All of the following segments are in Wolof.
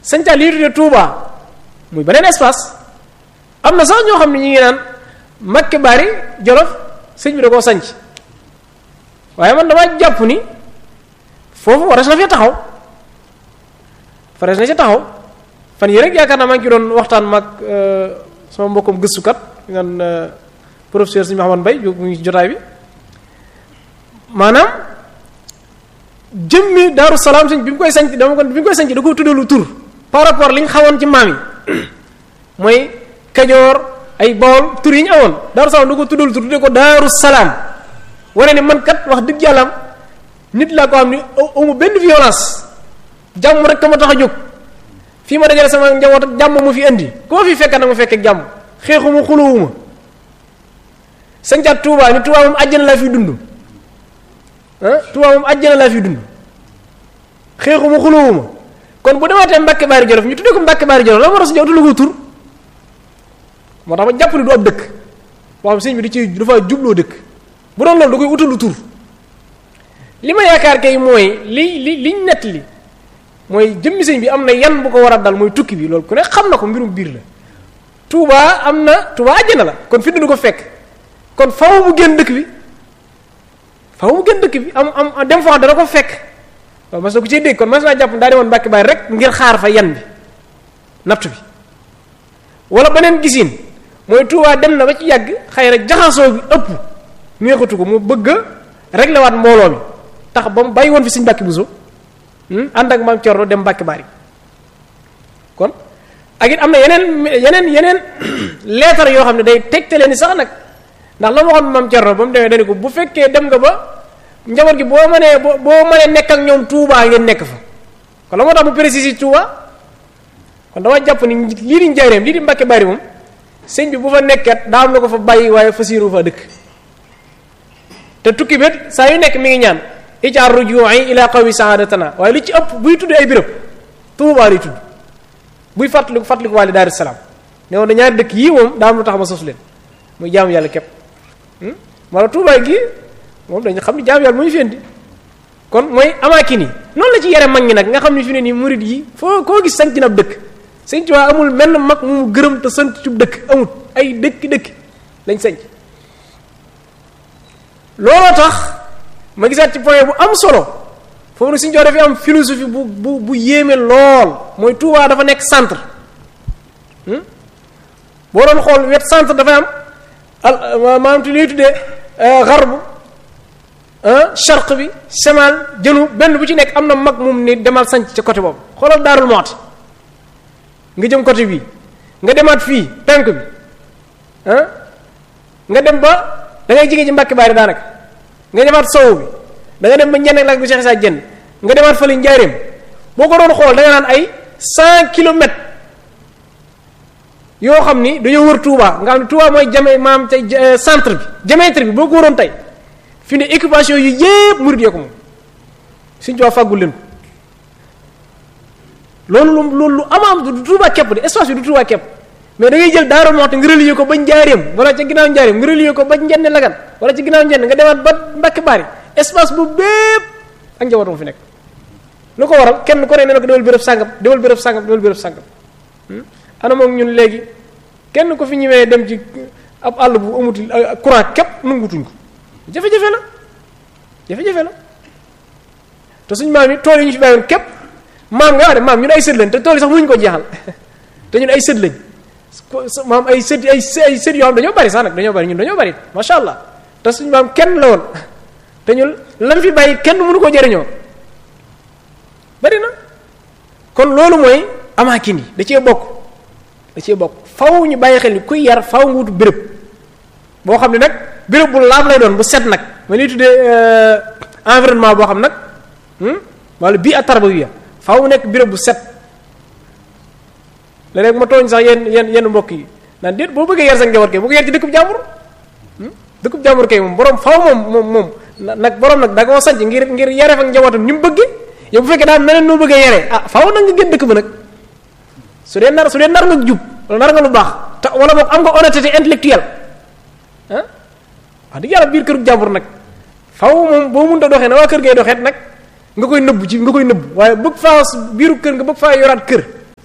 sañcaat lii tuddee Touba muy beneen espace am na sax ñoo xam ne ñu ngi naan Mbakke Bari Jolof sëñ bi da koo sanc waaye man damaa jàpp ni foofu waras na fee taxaw fares na ci taxaw fan yi rek yaakaar naa maa ngi ci doon waxtaan mag sama mbokkum gëstukat ngan professeur sëñ Mahamad Mbay mu ngi ci jotaay bi maanaam jëmmi Daaru Salaam sëñ bi mu koy sanc dama ko bi mu koy sanc da ko tuddalu tur par rapport li ñu xawoon ci maam yi mooy Kajoor ay Bawol tur yi ñu awoon Daaru Salaam da ko tuddalu tur tudde ko Daaru Salaam wane ne man kat wax dëgg yàlla nit laa ko xam ni amu benn violence jàmm rek ka ma tax a jóg fii ma dajale sama njaboot ak jàmm mu fi indi koo fi fekk nag ma fekk ak jàmm xeexuma xulowuma sañcaat Touba ni Touba moom àjjana laa fi dund ah Touba moom àjjana laa fi dund xeexuma xulowuma kon bu demaatee Mbàkke Baari Jolof ñu tuddee ko Mbàkke Baari Jolof la ma rasu ja utu ko tur moo tax ma jàpp ni du ab dëkk boo xam sëñ bi di ci dafa jubloo dëkk bu doon loolu da koy utalu tur li ma yaakaar kay mooy li li liñ nett li mooy jëmmi sëñ bi am na yan bu ko war a dal mooy tukki bi loolu ku ne xam na ko mbirum biir la Touba am na Touba àjjana la kon fi du ko fekk kon faw mu génn dëkk bi faw mu génn dëkk bi am am dem fa dana ko fekk waaw mas na ko ciy dégg kon mas naa jàpp daa demoon Mbàkke Baari rek ngir xaar fa yan bi natt bi wala beneen gisin mooy Touba dem na ba ci yàgg xëy na jaxasoo bi ëpp neexatu ko mu bëgg a régler waat mbooloo mi tax ba mu bàyyi woon fi Sëñ Mbàkke Buso ànd ak maam Cerno dem Mbàkke Baari kon ak it am na yeneen yeneen yeneen leetar yoo xam ne day tegtale ni sax nag ndax la ma waxoon maam Cerno ba mu demee dani ko bu fekkee dem nga ba njaboot gi boo mënee boo boo mënee nekk ak ñoom Touba ngeen nekk fa kon la moo tax mu précise Touba kon dama jàpp ni lii di njaareem lii di Mbàkke Baari moom sëñ bi bu fa nekkat daa am na ko fa bàyyi waaye fasiiru fa dëkk te tukki bét saa yu nekk mi ngi ñaan ijaar ruju'i ila qawmi saadatana waaye li ci ëpp buy tudd ay béréb Tuubaa lay tudd buy fàttaliku fàttaliku waale Daaru Salaam ne woon na ñaari dëkk yii moom daa am lu tax ma sos leen muy jaamu yàlla képp wala Tuubaa gi moom dañu xam ni jaamu yàlla mu ñu fi indi kon mooy amaakin yi noonu la ci yare mag ñi nag nga xam ne fi ne nii murid yi foo koo gis sanc na ab dëkk sëñ Tuubaa amul menn mag mu gërëm te sant ci dëkk amul ay dëkki dëkk lañ sanc looloo tax ma gisaat ci point bu am solo foofu nag suñu jox dafay am philosophie bu bu bu yéeme lool mooy Touba dafa nekk centre boo doon xool wet centre dafay am al maanaam te ñuy tuddee xarbu charq bi semal jënu benn bu ci nekk am na mag moom ni demal sanc ca côté boobu xoolal daarul mooti nga jëm côté bii nga demaat fii penk bi nga dem ba da ngay jige ci Mbàkke Baari daanaka nga demaat sow bi da nga dem ba ñenn lak bu Cheikh Issa Dieng nga demaat fële njaareem boo ko doon xool da nga naan ay cent kilomètres yoo xam ni dañoo wër Touba nga xam ne Touba mooy jame maam tey centre bi diamètre bi boo ko waroon tey fi ne occupation yu yépp murid yee ko moom suñu Touba fàggul leen loolu lu loolu lu amaam du Touba képp de espace bi du Touba képp mais da ngay jël Daaru Muxti nga relier ko ba njaareem wala ca ginnaaw njaareem nga relier ko ba njenne lagan wala ca ginnaaw njenne nga demaat ba Mbàkke Baari espace bu bépp ak njabootam fi nekk lu ko waral kenn ku ne nee na ko demal béréb sàngam demal béréb sàngam demal béréb sàngam ana moom ñun léegi kenn ko fi ñëwee dem ci ab àll bu amutul courant képp nangutuñ ko jafe-jafe la jafe-jafe la te suñ maam yi tool yi ñu fi bàyyoon képp maam nga wax de maam ñun ay sët lañ te tool yi sax mënuñu ko jeexal te ñun ay sët lañ maam ay sët ay ay sët yoo xam dañoo bari sax nag dañoo bari ñun dañoo bari macha allah te suñ maam kenn la woon te ñun lan fi bàyyi kenn mënu ko jëriñoo bari na kon loolu mooy amaakin yi da cee bokk da cee bokk faw ñu bàyyi xel ni kuy yar faw nga wutu béréb boo xam ne nag béréb bu laab lay doon bu set nag ma ñuy tuddee environnement boo xam nag wala bii at tarbawiya faw mu nekk béréb bu set léeg-léeg ma tooñ sax yenn yenn yenn mbokk yi naan déet boo bëggee yar sa njaboot kay bu ko yar ci dëkkub jàmbur dëkkub jàmbur kay moom borom faw moom moom moom nag borom nag da nga ko sanc ngir ngir yare fa njabootam ni mu bëggee yow bu fekkee daal meneen noo bëggee yare ah faw nag nga gën dëkk ba nag su dee nar su dee nar nga jub wala nar nga lu baax te wala boog am nga honnêteté intellectuelle ah wax dëgg yàlla biir kërub jàmbur nag faw moom boo mënta doxee na waa kër ngay doxeet nag nga koy nëbb ci nga koy nëbb waaye bëgg faa biiru kër nga bëgg faa yoraat kër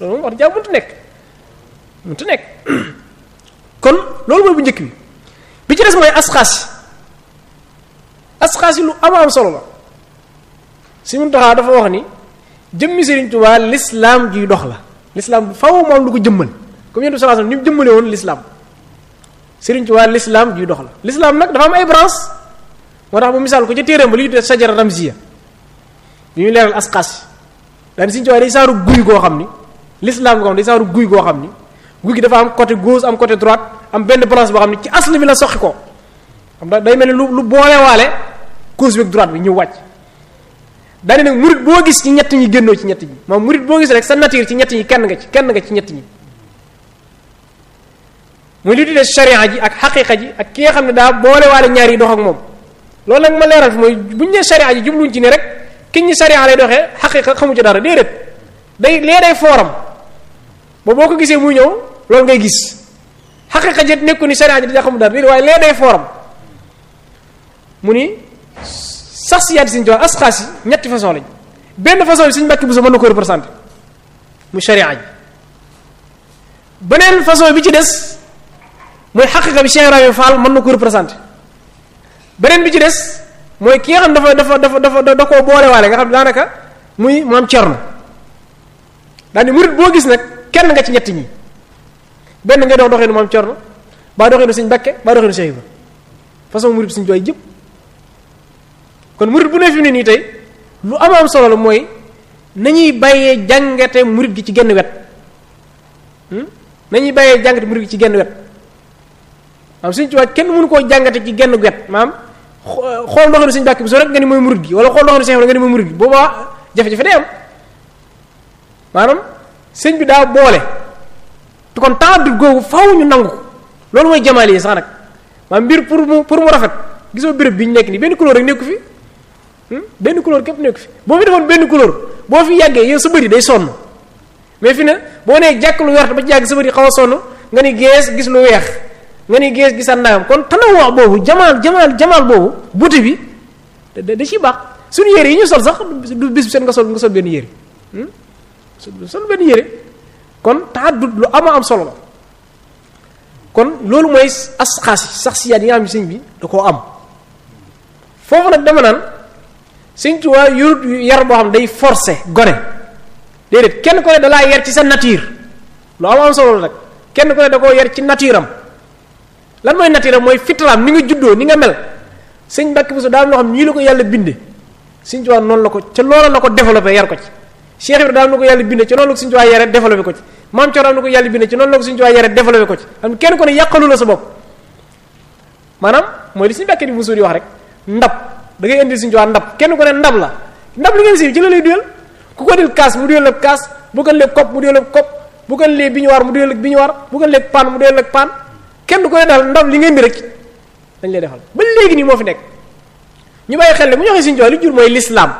loolu moom wax jàmm mënta nekk mënta nekk kon loolu mooy bu njëkk bi bi ci des mooy asxaas yi asxaas yi lu am am solo la si mun taxaa dafa wax ni jëmmi Sëriñ Tuubaa lislaam juy dox la lislaam faw moom lu ko jëmmal comme yéen sallallahu alayhi wasallam ni mu jëmmale woon lislaam Sëriñ Tuubaa lislaam juy dox la lislaam nag dafa am ay branche moo tax bu misaal ko ca téeram ba li ñu tuddee sajara ramziya bi ñu leeral asxaas yi daal Sëriñ Tuubaa day saaru guy goo xam ni lislaam goo xam day saaru guy goo xam ni guy gi dafa am côté gauche am côté droite am benn branche boo xam ni ci asli bi la soqi ko xam da day mel ni lu lu boolewaale gauche bi ak droite bi ñëw wàcc daane nag murit boo gis ci ñett ñi génnoo ci ñett ñi moom murit boo gis rek sa nature ci ñett ñi kenn nga ci kenn nga ci ñett ñi muy li tuddee sharia ji ak xaqiqa ji ak ki nga xam ne daa boolewaale ñaar yi dox ak moom loolu nag ma leeral fi mooy bu ñu nee sharia ji jubluñ ci ne rek ki ñi sharia lay doxee xaqiqa xamu ci dara déedéet day lee day fooram ba boo ko gisee muy ñëw loolu ngay gis xaqiqa ji nekku ni sharia ji da xamu dara déedéet waaye lee day fooram mu ni sax si yaati siñ jox asxaas yi ñetti façon lañ benn façon bi suñ mbàkki bu sa mën na ko représenté mu sharia ji beneen façon bi ci des mooy xaqiqa bi Cheikh Ibrahima Fall mën na ko représenté beneen bi ci des mooy ki nga xam dafa dafa dafa dafa da koo boolewaale nga xam ne daanaka muy maam Cerno daal ni murit boo gis nag kenn nga ci ñett ñi benn ngay dox doxeenu maam Cerno baa doxeenu suñ Mbàkke baa doxeenu Cheikh Ibrahima façon murit suñ jooy jëpp kon murit bu ne fi ne nii tey lu am am solo la mooy nañuy bàyyee jàngate murit gi ci genn wet nañuy bàyyee jàngate murit gi ci genn wet maam suñ tubaab kenn mënu koo jàngate ci genn wet maam xool ndoxanu suñ bàkk bi soo rek nga ni mooy murit gi wala xool ndoxanu Cheikh nga ni mooy murit gi boobaa jafe-jafe day am maanaam sëñ bi daa boole te kon taadut googu faw ñu nangu ko loolu mooy jamaal yi sax nag maam mbir pour mu pour mu rafet gisoo béréb bi ñu nekk nii benn couleur rek nekku fi benn couleur képp nekku fi boo fi defoon benn couleur boo fi yàggee yow sa bëri day sonn mais fi ne boo nee jàkk lu wert ba ci yàgg sa bëri xaw a sonn nga ni gees gis lu weex nga ni gees gisaat naam kon tanawoo boobu jamaal jamaal jamaal boobu beauté bi da da ciy baax suñu yére yi ñu sol sax du bis bi seen nga sol nga sol benn yére sol benn yére kon taaddut lu ama am solo la kon loolu mooy asxaas yi sax siyaat yi nga xam ne sëñ bi da koo am foofu nag dama naan sëñ Tuubaa yorut yar boo xam day forcé gone déedéet kenn ko ne dalaa yar ci sa nature lu am am solo la nag kenn ko ne da koo yar ci nature am lan mooy nature am mooy fitalaam ni nga juddoo ni nga mel sëñ Mbàkke Buso daa am loo xam nii la ko yàlla binde sëñ Tuubaa noonu la ko ca loola la ko développé yar ko ci Cheikh Ibrahima daa am na ko yàlla binde ca noonu la ko sëñ Tuubaa yare développé ko ci maam Coor am na ko yàlla binde ci noonu la ko sëñ Tuubaa yare développé ko ci xam kenn ko ne yàqalu la sa bopp maanaam mooy li sëñ Mbàkke di Buso di wax rek ndab da ngay indi sëñ Tuubaa ndab kenn ko ne ndab la ndab li ngeen si ci la lay duyal ku ko dil kaas mu duyal ak kaas bu ko leeg kopp mu duyal ak kopp bu ko lee bi ñu war mu duyal ak bi ñu war bu ko leeg paan mu duyal ak paan kenn du ko ne daal ndab li ngeen di rek dañ lay defal ba léegi nii moo fi nekk ñu bàyyi xel ne bu ñu waxee sëñ Tuubaa li jur mooy lislaam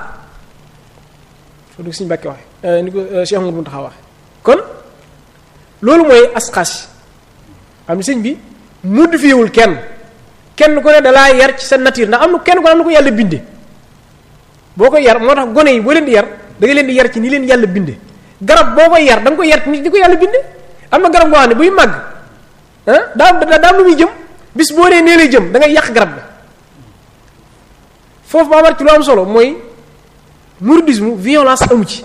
foo dugg sëñ Mbàkke waxe ni ko Cheikh Mouhamadou Mountakha waxe kon loolu mooy asxaas xam ne sëñ bi modifiewul kenn kenn ku ne dalaa yar ci sa nature ndax am na kenn ku ne am na ko yàlla binde boo ko yar moo tax gone yi boo leen di yar da nga leen di yar ci ni leen yàlla binde garab boo koy yar da nga koy yar ci ni ko yàlla binde am na garab goo xam ne buy màgg ah daa daa am lu muy jëm bis boo nee nee lay jëm da ngay yàq garab bi foofu maa war ci lu am solo mooy mouridisme violence amu ci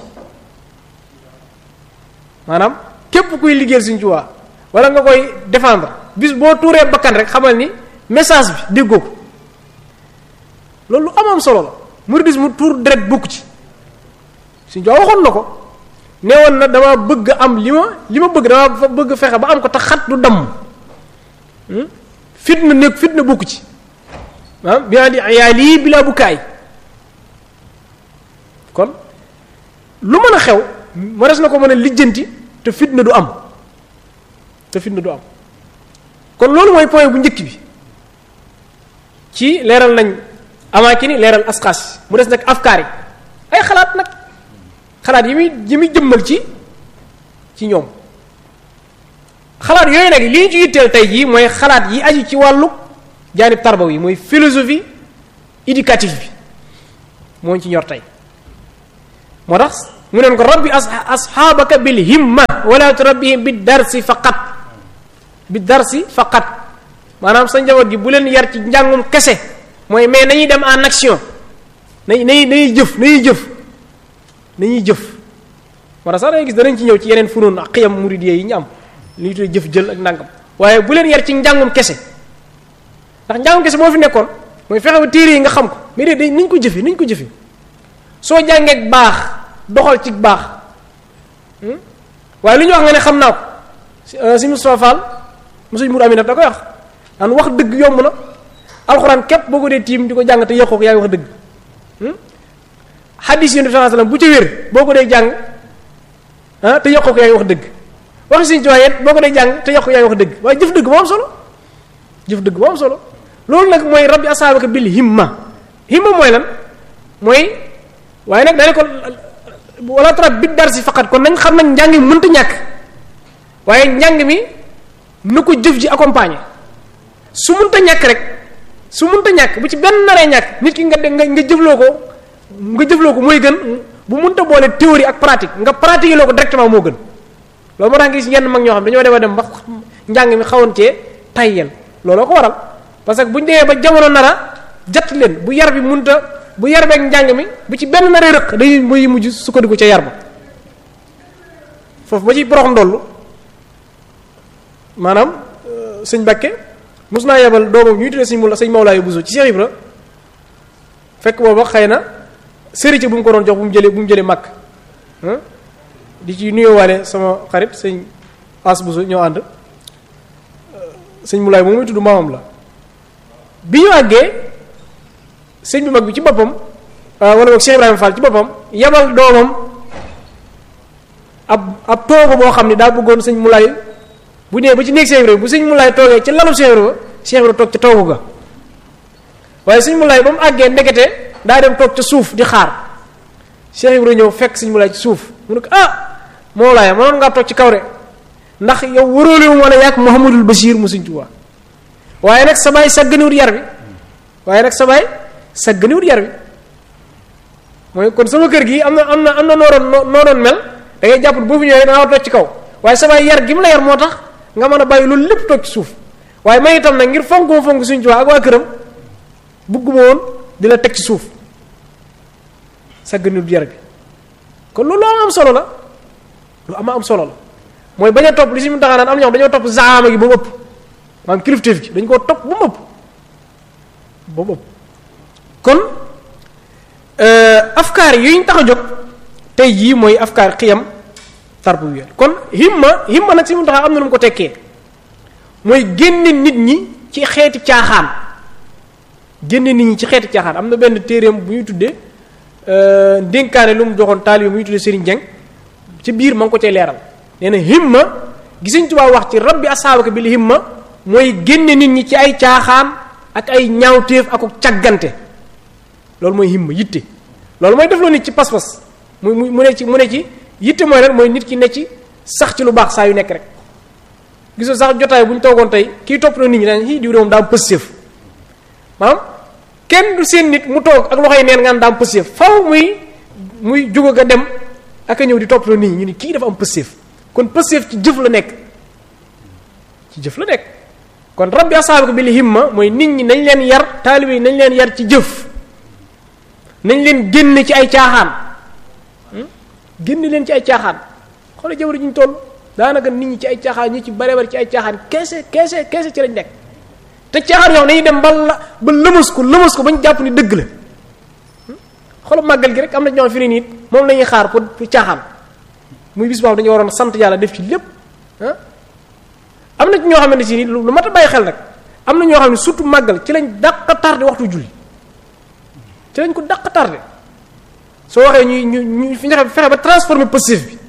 maanaam képp kuy liggéeyal Sëriñ Tuubaa wala nga koy défendre bis boo tuuree bakkan rek xamal ni message bi déggoo ko loolu lu am am solo la mouridisme tuur deret bokku ci Sëriñ Tuubaa waxoon na ko neewoon na dama bëgg am li ma li ma bëgg dama bëgg fexe ba am ko te xat du damm fitna nekk fitna bokku ci ah bi di yaa lii bilaa bu kaay kon lu mën a xew mares na ko mën a lijjanti te fitna du am te fitna du am kon loolu mooy point bu njëkk bi ci leeral nañ amaakini leeral asxaas mu des nag afkaar yi ay xalaat nag xalaat yi muy yi muy jëmmal ci ci ñoom xalaat yooyu nag li ñu ci yitteel tey jii mooy xalaat yi aju ci wàllu jaanib tarbaw yi mooy philosophie éducative bi moo ci ñor tey moo tax mu neen ko rabbi asxaabaka bil himma wala turabbihim bi darsi faqat bi darsi faqat maanaam sa njaboot gi bu leen yar ci njàngum kese mooy mais nañuy dem en action nañ nañuy nañuy jëf nañuy jëf nañuy jëf wala sax dangay gis danañ ci ñëw ci yeneen funoon ak xiyam muridiyya yi ñu am li ñu tuddee jëf jël ak nangam waaye bu leen yar ci njàngum kese ndax njàngum kese moo fi nekkoon mooy fexe ba téere yi nga xam ko mais de day nañ ko jëfe nañ ko jëfe soo jàngeek baax doxal ci baax waaye lu ñu wax nga ne xam naa ko si Moustapha Fall mosuñ mur aminat da koy wax daan wax dëgg yomb na alxuraan képp boo ko dee tiim di ko jàng te yokkoo ko yaa ngi wax dëgg xaddis yi sallallahu alayhi wasallam bu ci wér boo ko dee jàng ah te yokkoo ko yaa ngi wax dëgg waxi suñu ci waaye boo ko dee jàng te yokk yaa ngi wax dëgg waaye jëf dëgg moo am solo jëf dëgg moo am solo loolu nag mooy rabbi asaabaka bil himma himma mooy lan mooy waaye nag daane ko wala trop bit dar si faqat kon nañ xam nag njàng mi mënta ñàkk waaye njàng mi nu ko jëf ji accompagner su mënta ñàkk rek su mënta ñàkk bu ci benn naree ñàkk nit ki nga nga nga jëfloo ko nga jëfloo ko mooy gën bu mënta boole théorie ak pratique nga pratiquer loo ko directement moo gën loolu moo tax nga gis yenn mag ñoo xam dañoo dem a dem ba njàng mi xawoon cee tayyel looloo ko waral parce que bu ñu demee ba jamono nara jat leen bu yar bi mënta bu yar beeg njàng mi bu ci benn naree rëq dañuy muy mujj sukkandiku ca yar ba foofu ba ci borox ndollu maanaam sëñ Bakke mos naa yebal doomam ñuy tuddee sëñ Mawla sëñ Mawlaayu Buso ci Cheikh Ibra fekk booba xëy na sëriñ bu mu ko doon jox bu mu jëlee bu mu jëlee màkk di ci nuyoowaale sama xarit sëñ As Buso ñoo ànd sëñ Mawlaay moom muy tudd maamam la bi ñu àggee sëñ bi mag bi ci boppam wala boog Cheikh Ibrahima Fall ci boppam yebal doomam ab ab toogu boo xam ne daa bëggoon sëñ Mawlaay bu ñëwee ba ci néeg Cheikh Ibrahima bu sëñ Mawlaay toogee ci lalu Cheikh Ibrahima Cheikh Ibrahima toog ca toogu ga waaye sëñ Mawlaay ba mu àggee ndekete daa dem toog ca suuf di xaar Cheikh Ibrahima ñëw fekk sëñ Mawlaay ci suuf mu ne ko ah Mawlaay mënoon ngaa toog ci kaw de ndax yow wëroole wu ma la yàgg Mouhamadul Bachir mu sëñ Tuubaa waaye nag sa baay sàgganiwut yar bi waaye nag sa baay sàgganiwut yar bi mooy kon sama kër gi am na am na am na noo doon noo doon mel da ngay jàpp boo fi ñëwee da nga toog ci kaw waaye sa baay yar gi mu la yar moo tax nga mën a bàyyi loolu lépp toog ci suuf waaye may itam nag ngir fonk ma fonk suñ Tuubaa ak waa këram bugguma woon di la teg ci suuf sàgganiwut yar bi kon loolu am am solo la lu ama am solo la mooy bañ a topp li si mu taxaa naan am ñoo xam dañoo topp zaama gi ba mu ëpp maanaam kilifteef gi dañ koo topp ba mu ëpp ba mu ëpp kon afkaar yi ñu tax a jóg tey jii mooy afkaar xiyam tarbiya kon himma himma nag si mu taxaa am na lu mu ko tekkee mooy génne nit ñi ci xeeti caaxaan génne nit ñi ci xeeti caaxaan am na benn téeréem bu ñuy tuddee ndénkaane lu mu joxoon taalibe bu ñuy tuddee Serigne Dieng ci biir ma ngi ko cay leeral nee na himma gisuñ Tuubaa wax ci rabbi asaabaka bil himma mooy génne nit ñi ci ay caaxaan ak ay ñaawteef ak càggante loolu mooy himma yitte loolu mooy def loo nit ci pas-pas mu mu mu ne ci mu ne ci yitte mooy lan mooy nit ki ne ci sax ci lu baax saa yu nekk rek gisoo sax jotaay bu ñu toogoon tey kii topp na nit ñi daan hi diw de moom daa am pësséef maanaam kenn du seen nit mu toog ak loxoy neen nga daa am pësséef faw muy muy jóg nga dem ak a ñëw di topp na nit ñi ñu ni kii dafa am pësséef kon pësséef ci jëf la nekk ci jëf la nekk kon rabbi asaabaka bil himma mooy nit ñi nañ leen yar taalibe yi nañ leen yar ci jëf nañ leen génne ci ay caaxaan génne leen ci ay caaxaan xoolal jamono ji ñu toll daanaka nit ñi ci ay caaxaan ñi ci bare bare ci ay caaxaan keese keese keese ci lañ nekk te caaxaan yoo xam dañuy dem ba la ba lëmas ko lëmas ko ba ñu jàpp ni dëgg la xoolal màggal gi rek am na ñoo fi ne nii moom la ñuy xaar pour pour caaxaan muy bis boobu dañu waroon sant yàlla def ci lépp ah am na ci ñoo xamante si ni lu mat a bàyyi xel nag am na ñoo xam ne surtout màggal ci lañ dàq tardé waxtu julli ci lañ ko dàq tardé soo waxee ñuy ñu ñu fi ñu fexe ba transformer positif bi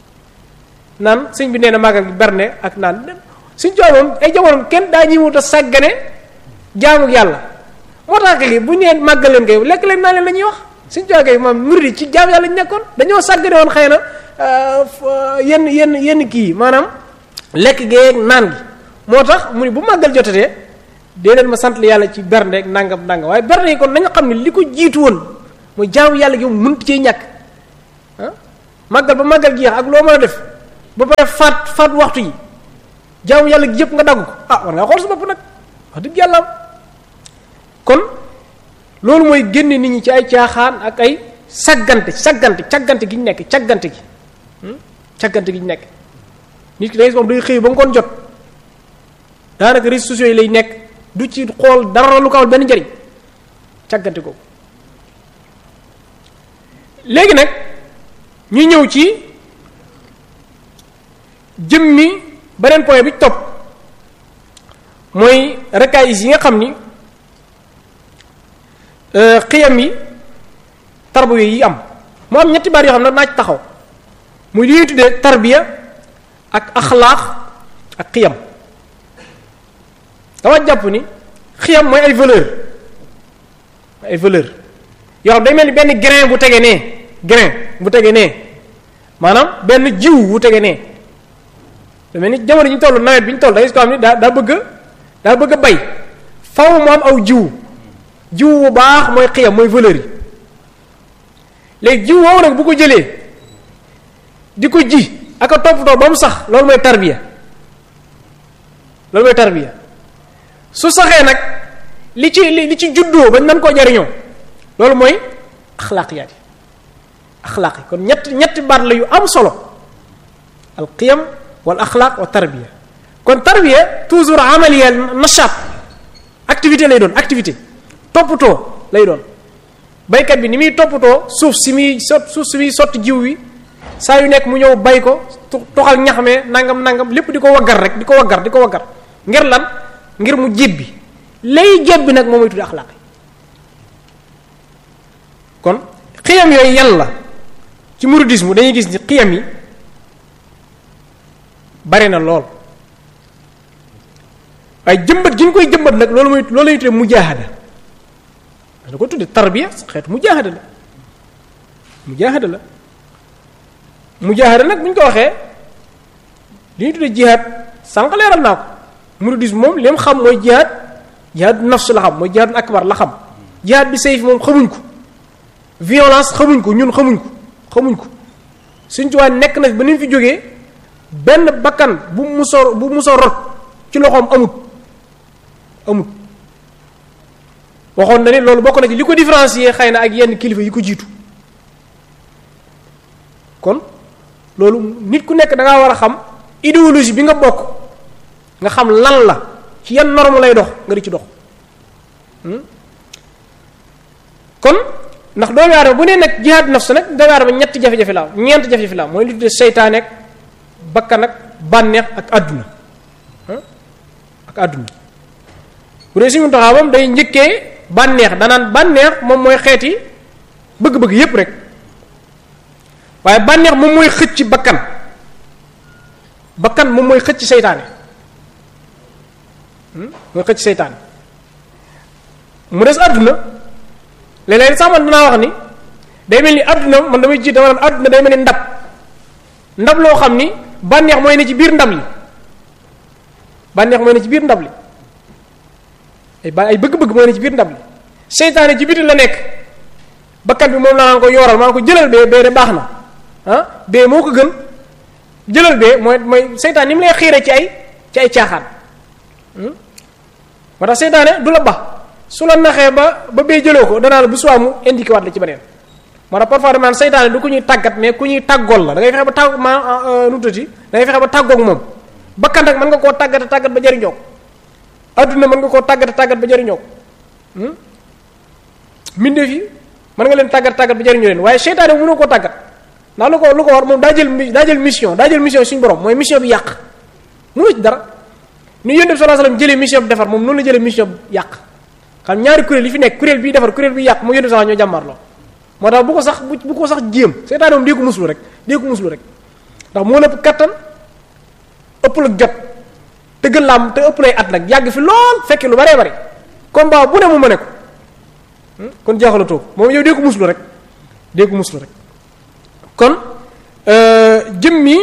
naan sëñ bi nee na màggal gi berne ak naan suñ joomoon ay jamono kenn daa ñi wut a sàggane jaamu yàlla moo tax kay bu ñu nee màggal leen kay lekk leen naa leen la ñuy wax suñ joxe kay moom murid ci jaamu yàlla ñu nekkoon dañoo sàggane woon xëy na yenn yenn yenn kii maanaam lekk geeg naan gi moo tax mu ni bu màggal jotatee dee leen ma sant yàlla ci bernde ak nangam nangam waaye bernde yi kon nañu xam ne li ko jiitu woon mooy jaamu yàlla gi moom mënut cee ñàkk ah màggal ba màggal jeex ak loo mën a def ba pare faat faat waxtu yi jaamu yàlla gi yëpp nga dagg ko ah war ngaa xool sa bopp nag wax dëgg yàlla kon loolu mooy génne nit ñi ci ay caaxaan ak ay saggante saggante caggante gi ñu nekk caggante gi caggante gi ñu nekk nit ki da ngay moom day xëy ba ngoon jot daanaka réseaux sociaux yi lay nekk du ci xool dara lu ko amal benn njariñ caggante ko léegi nag ñu ñëw ci jëmmi beneen point bi topp mooy rakaayis yi nga xam ni xiyam yi tarbiya yi am mu am ñetti baat yoo xam ne naa ci taxaw muy li ñuy tuddee tarbiya ak axlaax ak xiyam dama jàpp ni xiyam mooy ay valeur ay valeur yoo xam day mel ni benn grain bu tege nee grain bu tege nee maanaam benn jiw bu tege nee da mel ni jamono ji ñu toll nawet bi ñu toll da ngay ko xam ni daa daa bëgg daa bëgg a bay faw mu am aw jiw jiw bu baax mooy xiyam mooy valeur yi léegi jiw woowu nag bu ko jëlee di ko ji ak a toppatoo ba mu sax loolu mooy tarbiya loolu mooy tarbiya su saxee nag li ci li ci juddoo ba nan koo jariñoo loolu mooy axlaaqiyaat yi axlaaq yi kon ñett ñetti baat la yu am solo al qiyam wal axlaaq wa tarbiya kon tarbiya toujours amaliya nashaat activité lay doon activité toppatoo lay doon baykat bi ni muy toppatoo suuf si muy sot suuf si muy sotti jiw wi saa yu nekk mu ñëw bay ko toxal ñax me nangam nangam lépp di ko waggar rek di ko waggar di ko waggar ngir lan ngir mu jébbi lay jébbi nag moom mooy tuddi axlaaq yi kon xiyam yooyu yàlla ci mouridisme dañuy gis ni xiyam yi bari na lool waaye jëmbat gi ñu koy jëmbat nag loolu mooy loolu lañu tuddee mujaahada da ko tudde tarbiya xeetu mujaahada la mujaahada la mujaahada nag bu ñu ko waxee li ñu tuddee jihaad sànq leeral naa ko mouridisme moom li mu xam mooy jihaad jihaad nafs la xam mooy jihaad akbar la xam jihaad bi sayf moom xamuñ ko violence xamuñ ko ñun xamuñ ko xamuñ ko suñ ci waa nekk na ba ni mu fi jógee benn bakkan bu musoo bu musoo rot ci loxoom amut amut waxoon na ni loolu bokk na ci li ko différencier xëy na ak yenn kilifa yi ko jiitu kon loolu nit ku nekk da ngaa war a xam idéologie bi nga bokk nga xam lan la ci yan norme lay dox nga di ci dox kon ndax doomu aadama bu nee nag jihaad nafs nag doomu aadama ñetti jafe-jafe la am ñeent jafe-jafe la am mooy li tuddee seytaane ak bakkan ak bànneex ak àdduna ak àdduna bu dee suñu taxaw moom day njëkkee bànneex danaan bànneex moom mooy xeeti bëgg-bëgg yépp rek waaye bànneex moom mooy xëcc bakkan bakkan moom mooy xëcc seytaane mooy xëcc seytaane mu des àdduna léeg-léeg sax man dinaa wax ni day mel ni àdduna man damay jiit dama naan àdduna day mel ni ndab ndab loo xam ni bànneex mooy ne ci biir ndab li bànneex mooy ne ci biir ndab li ay ba ay bëgg-bëgg mooy ne ci biir ndab li seytaane ci biti la nekk bakkan bi moom laa naan ko yooral maa ko jëlal bee bee de baax na ah bee moo ko gën jëlal bee mooy mooy seytaane ni mu lay xiire ci ay ci ay caaxaan moo tax seytaane du la ba su la naxee ba ba bee jëloo ko danaa la bu suwaa mu indiqué waat la ci beneen moo tax parfois dama naan seytaane du ku ñuy tàggat mais ku ñuy tàggool la da ngay fexe ba tàgg ma nu tati da ngay fexe ba tàggoog moom bakkan nag mën nga koo tàggate tàggat ba jëriñoo ko adduna mën nga koo tàggate tàggat ba jëriñoo ko mbindeef yi mën nga leen tàggat tàggat ba jëriñoo leen waaye seytaane bu mënoo koo tàggat ndax lu ko lu ko war moom daa jël daa jël mission daa jël mission suñu borom mooy mission bi yàq mënoo ci dara ni yonent bi sallallahu alayhi wasallam jëlee mission bi defar moom noonu la jëlee mission bi yàq xam ñaari kuréel yi fi nekk kuréel bii defar kuréel bi yàq mu yonent sax ñoo jàmmarloo moo tax bu ko sax bu ko sax jéem seytaane moom dee ko muslu rek dee ko muslu rek ndax moo la kattan ëpp la jot tëggal laam te ëpp lay at nag yàgg fi lool fekke lu baree bari combat bu ne mu mëne ko kon jaaxalatoo moom yow dee ko muslu rek dee ko muslu rek kon jëm mi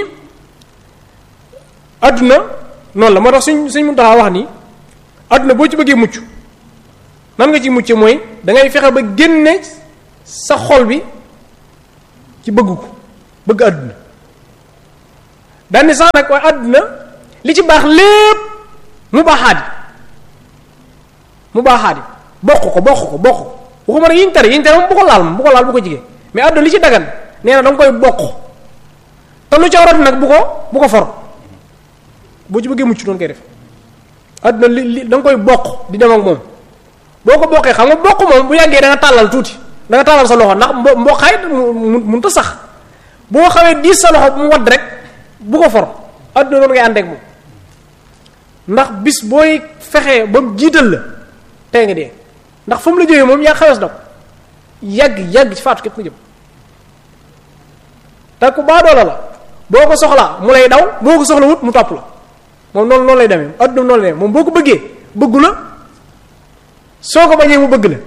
adduna noonu la moo tax suñ suñ mun taxaa wax ni adduna boo ci bëggee mucc nan nga ci mucc mooy da ngay fexe ba génne sa xol bi ci bëgg ko bëgg àdduna daan ni sax nag waaye àdduna li ci baax lépp mu baaxaadi mu baaxaadi bokk ko bokk ko bokk ko waxuma nag yiñ tere yiñ tere moom bu ko laal moom bu ko laal bu ko jigee mais àdduna li ci dagan nee na da nga koy bokk te lu ca rot nag bu ko bu ko for boo ci bëggee mucc doon koy def àdduna li li da nga koy bokk di dem ak moom boo ko bokkee xam nga bokk moom bu yàggee da nga tàllal tuuti da nga tàllal sa loxo ndax mbo mboqaay mu mun ta sax boo xawee diis sa loxo mu wadd rek bu ko for àdduna noonu ngay ànd ak moom ndax bis booy fexee ba mu jiital la tey nga dee ndax fa mu la jógee moom yaa xawees na ko yàgg yàgg ci faatu képp nga jëm te ku baadoola la boo ko soxlaa mu lay daw boo ko soxla wut mu topp la moom noonu noonu lay demee àdduna noonu lay demee moom boo ko bëggee bëggu la soo ko bañee mu bëgg la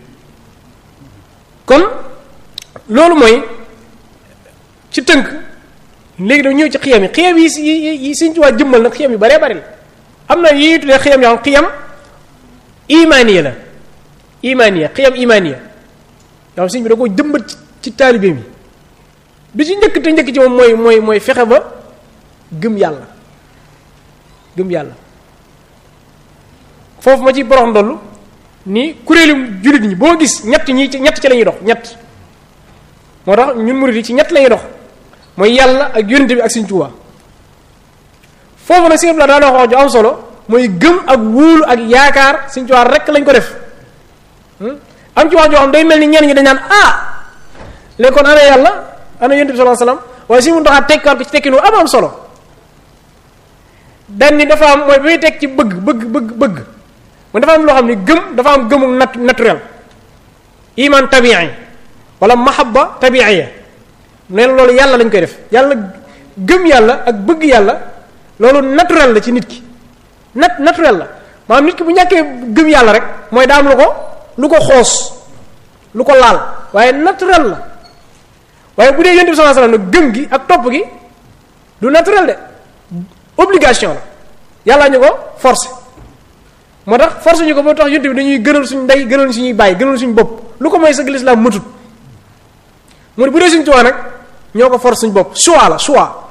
kon loolu mooy ci tënk léegi dañu ñëw ci xiyam yi xiyam yi yi yi Sëriñ Tuubaa jëmmal nag xiyam yu baree bari la am na yi tuddee xiyam yoo xam xiyam imaaniya la imaaniya xiyam imaaniya yoo xam sëñ bi da ko jëmbat ci taalibe mi bi ci njëkk te njëkk ci moom mooy mooy mooy fexe ba gëm yàlla gëm yàlla foofu ma ci borox ndollu ni kuréelu jullit ñi boo gis ñett ñi ci ñett ci la ñuy dox ñett moo tax ñun murid yi ci ñett la ñuy dox mooy yàlla ak yonente bi ak Sëriñ Tuubaa foofu nag sëñ la daa wax ju am solo mooy gëm ak wóolu ak yaakaar Sëriñ Tuubaa rek lañ ko def am ci wax joo xam day mel ni ñenn ñi dañ naan ah léegi kon ana yàlla ana yonente bi sallallahu alayhi wasallam waaye si mun taxaa tekkaat ko ci tekkinu am am solo dan ni dafa am mooy bi muy teg ci bëgg bëgg bëgg bëgg mu dafa am loo xam ni gëm dafa am gëmu nat naturel iman tabi'i wala mahabba tabi'iyya nee na loolu yàlla lañ koy def yàlla gëm yàlla ak bëgg yàlla loolu naturel la ci nit ki nat naturel la maanaam nit ki bu ñàkkee gëm yàlla rek mooy daa am lu ko lu ko xoos lu ko laal waaye naturel la waaye bu dee yonent bi sallallahu alayhi wasallam gëm gi ak topp gi du naturel de obligation la yàlla ñu ko forcé moo tax force ñu ko boo tax yonent bi dañuy gënal suñ ndey gënal suñuy bàyyi gënal suñu bopp lu ko mooy sëgg lislaam matut mu ne bu dee suñu tuwaa nag ñoo ko force suñu bopp choix la choix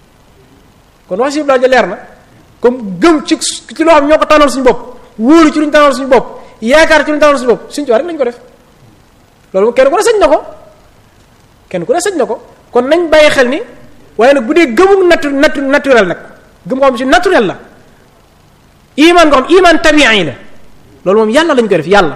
kon wax si ja leer na comme gëm ci ci loo xam ñoo ko tànnal suñu bopp wóolu ci lu ñu tànnal suñu bopp yaakaar ci lu ñu tànnal suñu bopp suñu tuwaa rek lañu ko def loolu kenn ku ne sañ na ko kenn ku ne sañ na ko kon nañ bàyyi xel ni waaye nag bu dee gëmu natu natu naturel nag gëm ko xam si naturel la iman nga xam iman tabi'i la loolu moom yàlla lañ koy def yàlla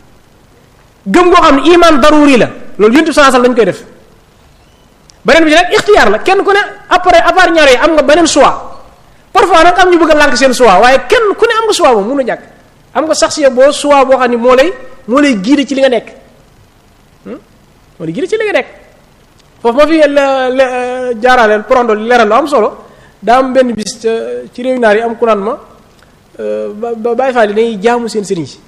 gëm goo xam ne iman daruri la loolu yontu sansal lañ koy def beneen bi ci nag ixtiyaar la kenn ku ne après à part ñaar yi am nga beneen choix parfois nag am ñu bëgg a lànk seen choix waaye kenn ku ne am nga choix moom mënu ñàkk am nga sax si boo choix boo xam ne moo lay moo lay guider ci li nga nekk moo lay guider ci li nga nekk foofu ma fi jaaraaleel prondo leeral lu am solo daa am benn bis ci réew naar yi am ku naan ma ba Baay Faal yi dañuy jaamu seen sëriñ si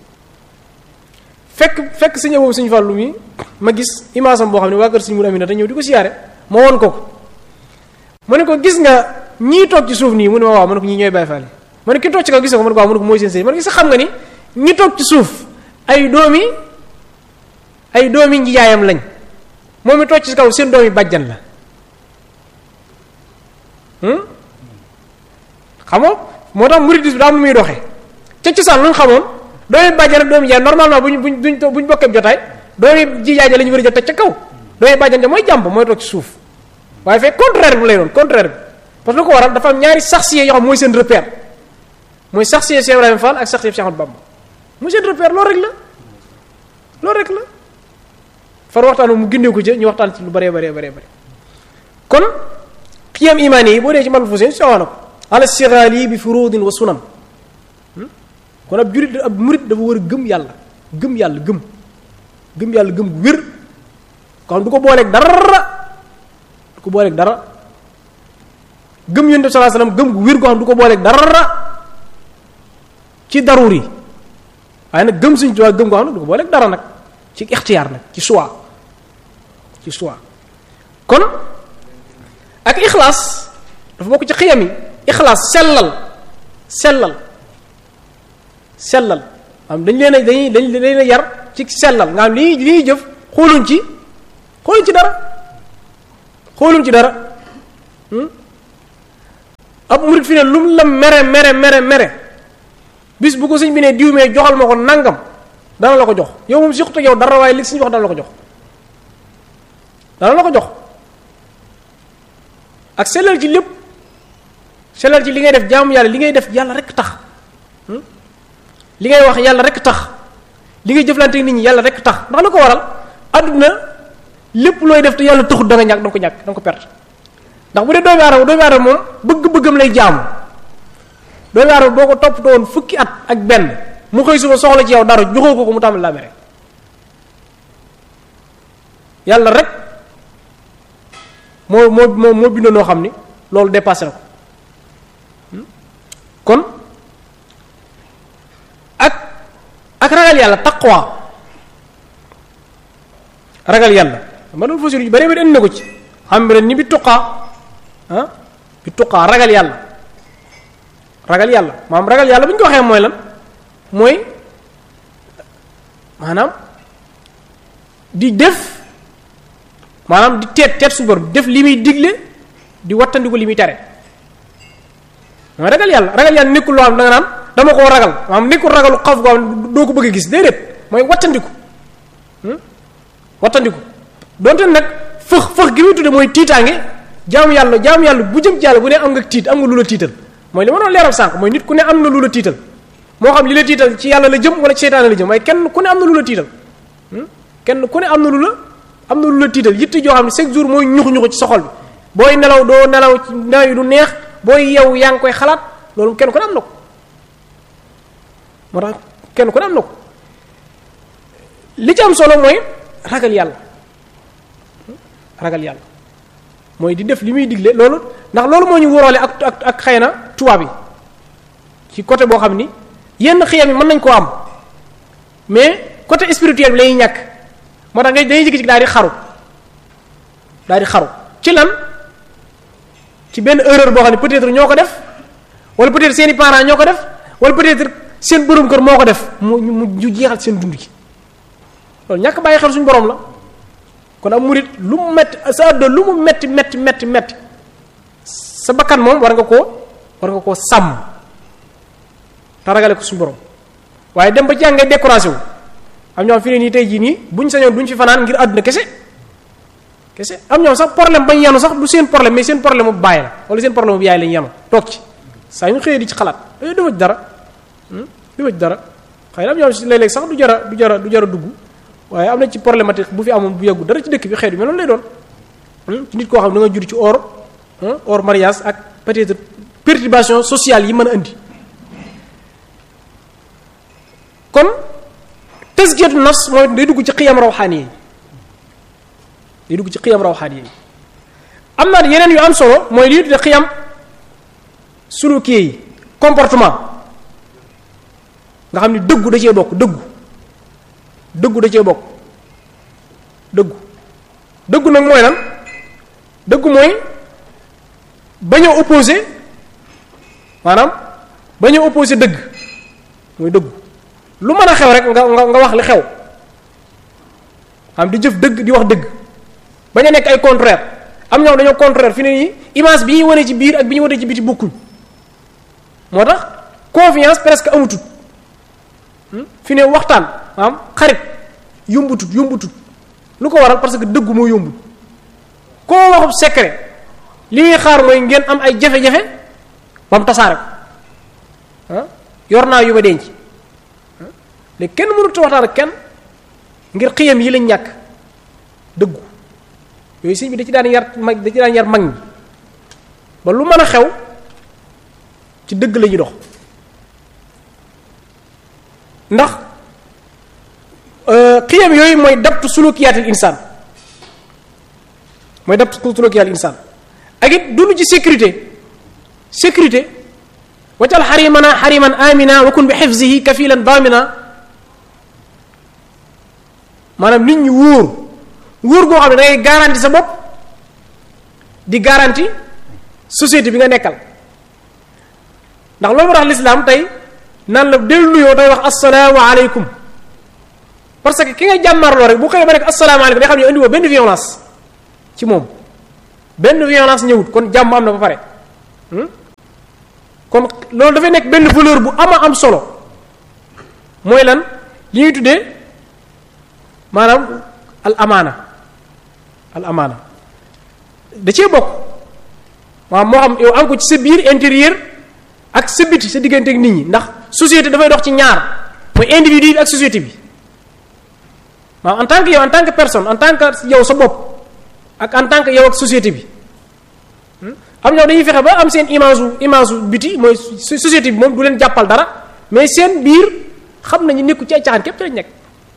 fekk fekk sëñ boobu suñu fàllu mi ma gis image am boo xam ne waa kër suñu mun amina te ñëw di ko siyaare ma woon ko ko ma ne ko gis nga ñii toog ci suuf nii mu ne ma waaw ma ne ko ñii ñooy Baay Faal yi ma ne ki toog ci kaw gis nga ko ma ne ko waaw ma ne ko mooy seen sëriñ ma ne ko gis xam nga ni ñi toog ci suuf ay doomi ay doomi njiyaayam lañ moom mi toog ci kaw seen doomi bàjjan la xam nga moo tax muridisme daa am lu muy doxee ca cosaan lu ñu xamoon doomi bàjjan ak doomi jaay normalement buñ buñ buñ buñ bokkee jotaay doomi ji jaay ja la ñu war a jot teg ca kaw doomi bàjjan ja mooy jàmb mooy toog ci suuf waaye fekk contraire bi lay doon contraire bi parce que lu ko waral dafa am ñaari saxsiye yoo xam mooy seen repère mooy saxsiye Cheikh Ibrahima Fall ak saxsiye Cheikh Ahmadou Bamba mooy seen repère loolu rek la loolu rek la far waxtaan mu gindee ko ci ñu waxtaan ci lu bëree bëree bëree bëri kon xiyam imaani yi boo dee ci mal fu seen soxna ko ala siraali bi furudin wa sunan kon ab jurit ab murit dafa war a gëm yàlla gëm yàlla gëm gëm yàlla gëm gu wér ko xam du ko booleeg dara du ko booleeg dara gëm yonent bi sallallahu alayhi wasallam gëm gu wér goo xam du ko booleeg dara ci daruri waaye nag gëm suñ tuwaa gëm goo xam ne du ko booleeg dara nag ci ixtiyaar nag ci choix ci choix kon ak ixlaas dafa bokk ci xiyam yi ixlaas sellal sellal sellal am dañ leen a dañuy dañ leen a yar ci sellal nga xam li li ñuy jëf xooluñ ci xooluñ ci dara xoolum ci dara ab murit fi ne lu mu la mere mere mere mere bis bu ko sëñ bi ne diw mee joxal ma ko nangam dana la ko jox yow moom siqut ak yow dara waaye li sëñ wax dana la ko jox dana la ko jox ak sellal ci lépp sellal ci li ngay def jaamu yàlla li ngay def yàlla rek tax li ngay wax yàlla rek tax li ngay jëflante nit ñi yàlla rek tax ndax lu ko waral àdduna lépp looy def te yàlla taxut da nga ñàkk da nga ko ñàkk da nga ko perte ndax bu dee doomi aadama doomi aadama moom bëgg-bëggam lay jaamu doomi aadama boo ko toppatoo woon fukki at ak benn mu xëy suba soxla ci yow dara joxoo ko ko mu tàmbali laa mere yàlla rek moo moo moo moo bindoo noo xam ni loolu dépassé na ko kon ak ak ragal yàlla taqwa ragal yàlla ma doon fasir yu bare bare indi na ko ci xam ni bi tuqaa ah bi tuqaa ragal yàlla ragal yàlla maanaam ragal yàlla bu ñu ko waxee mooy lan mooy maanaam di def maanaam di teet teet su bor def li muy digle di wattandiku li muy tere mooy ragal yàlla ragal yàlla nekkul loo xam da nga naan dama koo ragal maanaam nekkul ragalu xaf goo xam doo ko bëgg a gis déedéet mooy wattandiku wattandiku donte nag fëx fëx gi muy tudde mooy tiitaange jaamu yàlla jaamu yàlla bu jëm ci yàlla bu ne am nga tiit am nga lu la tiital mooy li ma doon leeral sànq mooy nit ku ne am na lu la tiital moo xam li la tiital ci yàlla la jëm wala ci seytaane la jëm waaye kenn ku ne am na lu la tiital kenn ku ne am na lu la am na lu la tiital yitti joo xam ne chaque jour mooy ñuxu ñuxu ci soxol bi booy nelaw doo nelaw ci nelaw yi du neex booy yow yaa ngi koy xalaat loolu kenn ku ne am na ko moo tax kenn ku ne am na ko li ci am solo mooy ragal yàlla ragal yàlla mooy di def li muy digle loolu ndax loolu moo ñu wóoroole ak ak ak xëy na tubaab yi ci côté boo xam ni yenn xiyam yi mën nañ koo am mais côté spirituel bi lay ñàkk moo tax nga dañuy jikki-jikki daal di xaru daal di xaru ci lan ci benn erreur boo xam ne peut-être ñoo ko def wala peut-être seeni parents ñoo ko def wala peut-être seen borom kër moo ko def mu mu ñu jeexal seen dund gi loolu ñàkk bàyyi xel suñu borom la kon am murit lu mu metti sa àdduna lu mu metti metti metti metti sa bakkan moom war nga koo war nga koo sàmm te ragale ko suñu borom waaye dem ba jàng ngay décoration wu am ñoom fi ne nii tey jii nii buñ sañoon duñ fi fanaan ngir àdduna kese kese am ñoom sax problème bañ yanu sax du seen problème mais seen problème bu bàyyi la wala seen problème bu yaay lañ yanu toog ci saa ñu xëyee di ci xalaat dafa dafa ci dara dafa ci dara xëy na am ñoom si léeg-léeg sax du jara du jara du jara dugg waaye am na ci problématique bu fi amoon bu yàggu dara ci dëkk bi xeet bi mais noonu lay doon ci nit koo xam ne da nga jur ci or or mariage ak peut-être perturbation sociale yi mën a indi kon tazkiyatu nafs mooy day dugg ci xiyam rawxaani yi day dugg ci xiyam rawxaani yi am na yeneen yu am solo mooy lii tudde xiyam suluki yi comportement nga xam ni dëggu da cee bokk dëggu dëggu da cee bokk dëggu dëggu nag mooy lan dëggu mooy bañ a opposé maanaam bañ a opposé dëgg mooy dëggu lu mën a xew rek nga nga nga wax li xew xam di jëf dëgg di wax dëgg bañ a nekk ay contraire am ñoom dañoo contraire fi ne nii image bi ñuy wane ci biir ak bi ñuy wane ci biti bokkuñ moo tax confiance presque amutut fi ne waxtaan maanaam xarit yombutut yombutut lu ko waral parce que dëggu moo yombut koo waxub secret li ñuy xaar mooy ngeen am ay jafe-jafe ba mu tasaare ko ah yor naa yu ba denc léegi kenn mënut a waxtaan ak kenn ngir xiyam yi lañ ñàkk dëggu yooyu sëñ bi da ci daan yar mag da ci daan yar mag ñi ba lu mën a xew ci dëgg la ñuy dox ndax xiyam yooyu mooy dabtu sulukiyaatil insaan mooy dabtu sulukiyaatil insaan ak it dund ci sécurité sécurité waccal xarimana xariman amina wa kun bi xifzihi kafilan damina maanaam nit ñi wóor wóor goo xam ne da ngay garanti sa bopp di garanti société bi nga nekkal ndax loolu moo tax lislaam tey naan la del nuyoo day wax assalaamu aleykum parce que ki nga jàmmarloo rek bu xëyee ba nekk assalaamu aleykum day xam ne indi woo benn violence ci moom benn violence ñëwut kon jàmm am na ba pare kon loolu dafay nekk benn valeur bu ama am solo mooy lan li ñuy tuddee maanaam al amaana al amaana da cee bokk waaw moo xam yow am ko ci sa biir intérieur ak sa biti sa diggante ak nit ñi ndax société dafay dox ci ñaar mooy individu bi ak société bi waaw en tant que yow en tant que personne en tant que yow sa bopp ak en tant que yow ak société bi am ñoo dañuy fexe ba am seen image u image u biti mooy société bi moom du leen jàppal dara mais seen biir xam nañu nekku ci ay caaxaan képp ci lañ nekk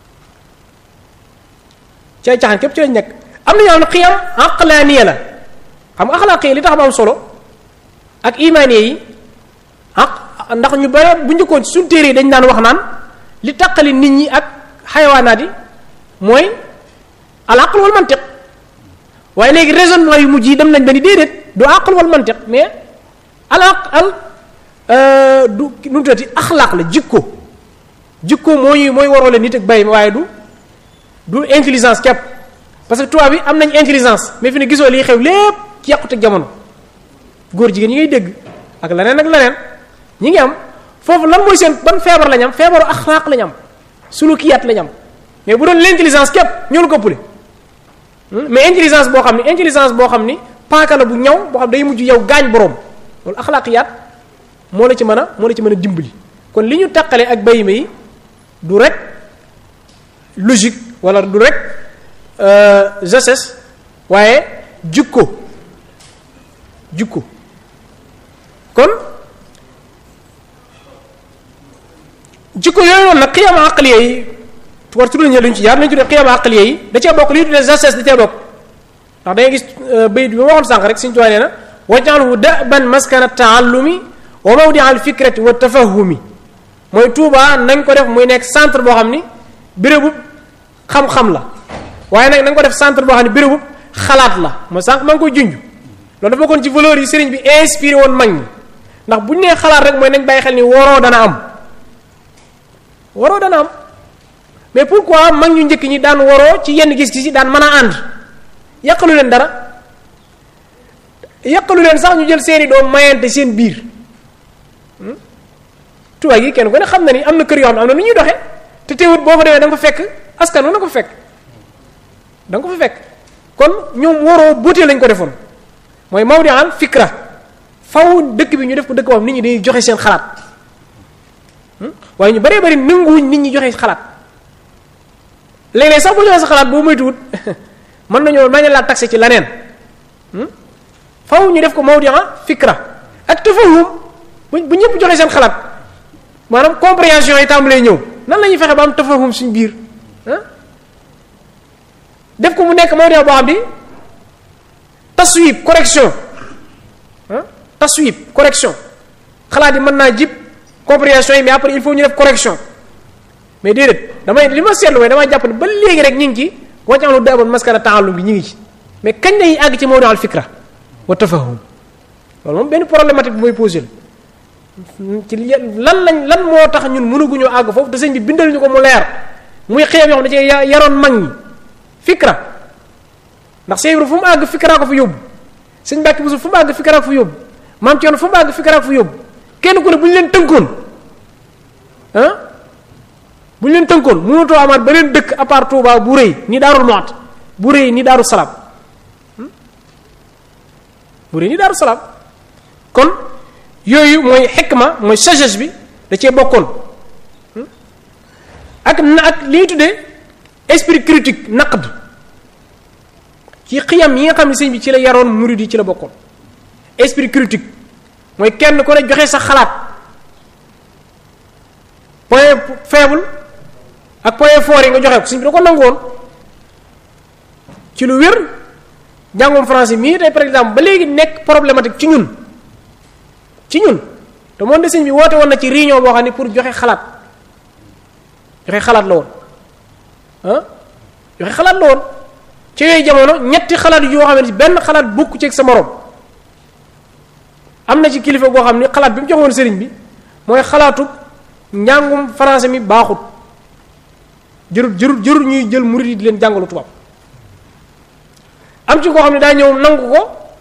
ci ay caaxaan képp ci lañ nekk am na ñoo xam ne xiyam aqlaaniya la xam nga axlaaq li tax am solo ak imaaniya yi ah ndax ñu bare bu njëkkoon suñ téere yi dañ daan wax naan li taqali nit ñi ak xayawaanaat yi mooy al aql wal mantiq waaye léegi raisonnement yu mujj yi dem nañ ba ni déedéet du aql wal mantiq mais al aq al du nu mu tuddati axlaaq la jikko jikko moo ñuy mooy waroo leen nit ak bay waaye du du intelligence képp parce que tubaab bi am nañ intelligence mais fi ne gisoo liy xew lépp ci yàqute jamono góor jigéen ñi ngay dégg ak leneen ak leneen ñi ngi am foofu lan mooy seen ban feebar lañ am feebaru axlaaq lañ am sulukiyaat lañ am mais bu doon l'intelligence képp ñoo ko ëppale mais intelligence boo xam ni intelligence boo xam ni paaka la bu ñaw boo xam day mujj yow gaañ boroom loolu axlaaqiyaat moo la ci mën a moo la ci mën a dimbali kon li ñu taqale ak bayima yi du rek logique wala du rek gestes waaye jukko jukko kon jikko yooyu noonu nag xiyam aqliya yi war tudd nañu luñ ci jaar nañu tuddee xiyam aqliya yi da cee bokk li ñu tuddee gestes da cee bokk ndax da ngay gis bayit bi ma waxoon sànq rek suñu tuwaa nee na waj'alhu da'ban maskana taallumi wa mawdi al fikrati wa tafahumi mooy Tuuba nañ ko def muy nekk centre boo xam ni bérébu xam-xam la waaye nag na nga ko def centre boo xam ne bérébu xalaat la mooy sànq maa ngi koy junj loolu dafa bokkoon ci valeur yi sëriñ bi inspiré woon mag ñi ndax bu ñu nee xalaat rek mooy nañ bàyyi xel ni waroo dana am waroo dana am mais pourquoi mag ñu njëkk ñi daan waroo ci yenn gis-gis yi daan mën a ànd yàqalu leen dara yàqalu leen sax ñu jël seeni doom mayante seen biir tubaab yi kenn ku ne xam na ni am na kër yoo xam ne am na nu ñuy doxee te teewut boo fa demee da nga fa fekk askan wi na ko fa fekk da nga ko fa fekk kon ñoom waroo buutee lañ ko defoon mooy mawdi al fikra faw dëkk bi ñu def ko dëkk boo xam nit ñi dañuy joxe seen xalaat waaye ñu baree bari nanguwuñ nit ñi joxe xalaat léeg-léeg sax bu joxe sa xalaat boo moytuwut mën nañoo mañ laa taxé ci leneen faw ñu def ko mawdi al fikra ak tafahum bu bu ñëpp joxe seen xalaat maanaam compréhension yi tàmbalee ñëw nan la ñuy fexe ba am tafahum suñ biir def ko mu nekk mawdi boo xam ni taswib correction ah taswib correction xalaat yi mën naa jib compréhension yi mais après il faut ñu def correction mais déedéet damay li ma seetlu mooy damay jàpp ne ba léegi rek ñu ngi ci wàccaxlu daaboon maskara taalum bi ñu ngi ci mais kañ lañuy àgg ci mawdi al fikra wa tafahum loolu moom benn problématique bi mooy posé la ci lan lañ lan moo tax ñun mënaguñoo àgg foofu te sëñ bi bindal ñu ko mu leer muy xeeb yoo xam ne ci yaroon mag ñi fikra ndax Seydou fu mu àgg fikra ko fa yóbbu sëñ Mbàkke Buso fu mu àgg fikra ko fa yóbbu maam Thierno fu mu àgg fikra ko fa yóbbu kenn ku ne bu ñu leen tënkoon ah bu ñu leen tënkoon mënatoo amaat beneen dëkk à part Touba bu rëy ni Daarul Muxti bu rëy ni Daaru Salaam bu rëy ni Daaru Salaam kon yooyu mooy xikma mooy sagesse bi da cee bokkoon ak na ak li ñuy tuddee esprit critique naqd ci xiyam yi nga xam ne sëñ bi ci la yaroon murid yi ci la bokkoon esprit critique mooy kenn ku ne joxe sa xalaat point faible ak point fort yi nga joxe ko sëñ bi da ko nangu woon ci lu wér njàngum français mii tey par exemple ba léegi nekk problématique ci ñun ci ñun te moom de sëñ bi woote woon na ci réunion boo xam ne pour joxe xalaat joxe xalaat la woon ah joxe xalaat la woon ci yooyu jamono ñetti xalaat yoo xam ne benn xalaat bokku ci ak sa morom am na ci kilifa goo xam ne xalaat bi mu joxoon sëriñ bi mooy xalaatu njàngum français mi baaxut jërut jërut jërut ñuy jël murid yi di leen jàngalu tubaab am ci koo xam ne daa ñëw nangu ko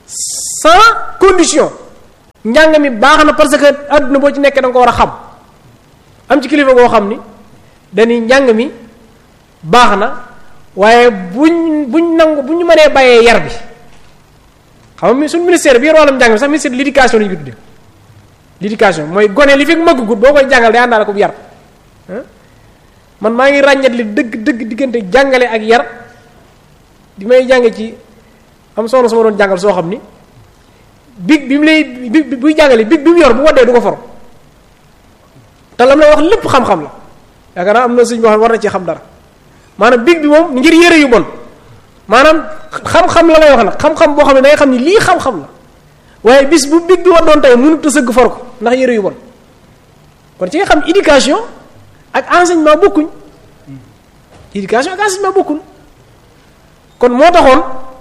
sans condition njàng mi baax na parce que àdduna boo ci nekkee da nga ko war a xam am ci kilifa goo xam ni dañuy njàng mi baax na waaye buñ buñ nangu bu ñu mënee bàyyee yar bi xam nga suñu ministère bi yor wàllum njàng mi sax ministère de l'éducation la ñu ko tuddee l'éducation mooy gone li fi mëggut boo koy jàngal day àndaale ko bu yar man maa ngi ràññat li dëgg dëgg diggante jàngale ak yar di may jànge ci am soxna sama doon jàngal soo xam ni big bi mu lay bi buy jàngale big bi mu yor bu waddee du ko for te lam la wax lépp xam-xam la yaakaar naa am na suñ boo xam war na ci xam dara maanaam big bi moom ngir yére yu bon maanaam xam-xam la lay wax nag xam-xam boo xam ne da nga xam ni lii xam-xam la waaye bis bu big bi waddoon tey mënut a sëgg for ko ndax yére yu bon kon ci nga xam éducation ak enseignement bokkuñ éducation ak enseignement bokkuñ kon moo taxoon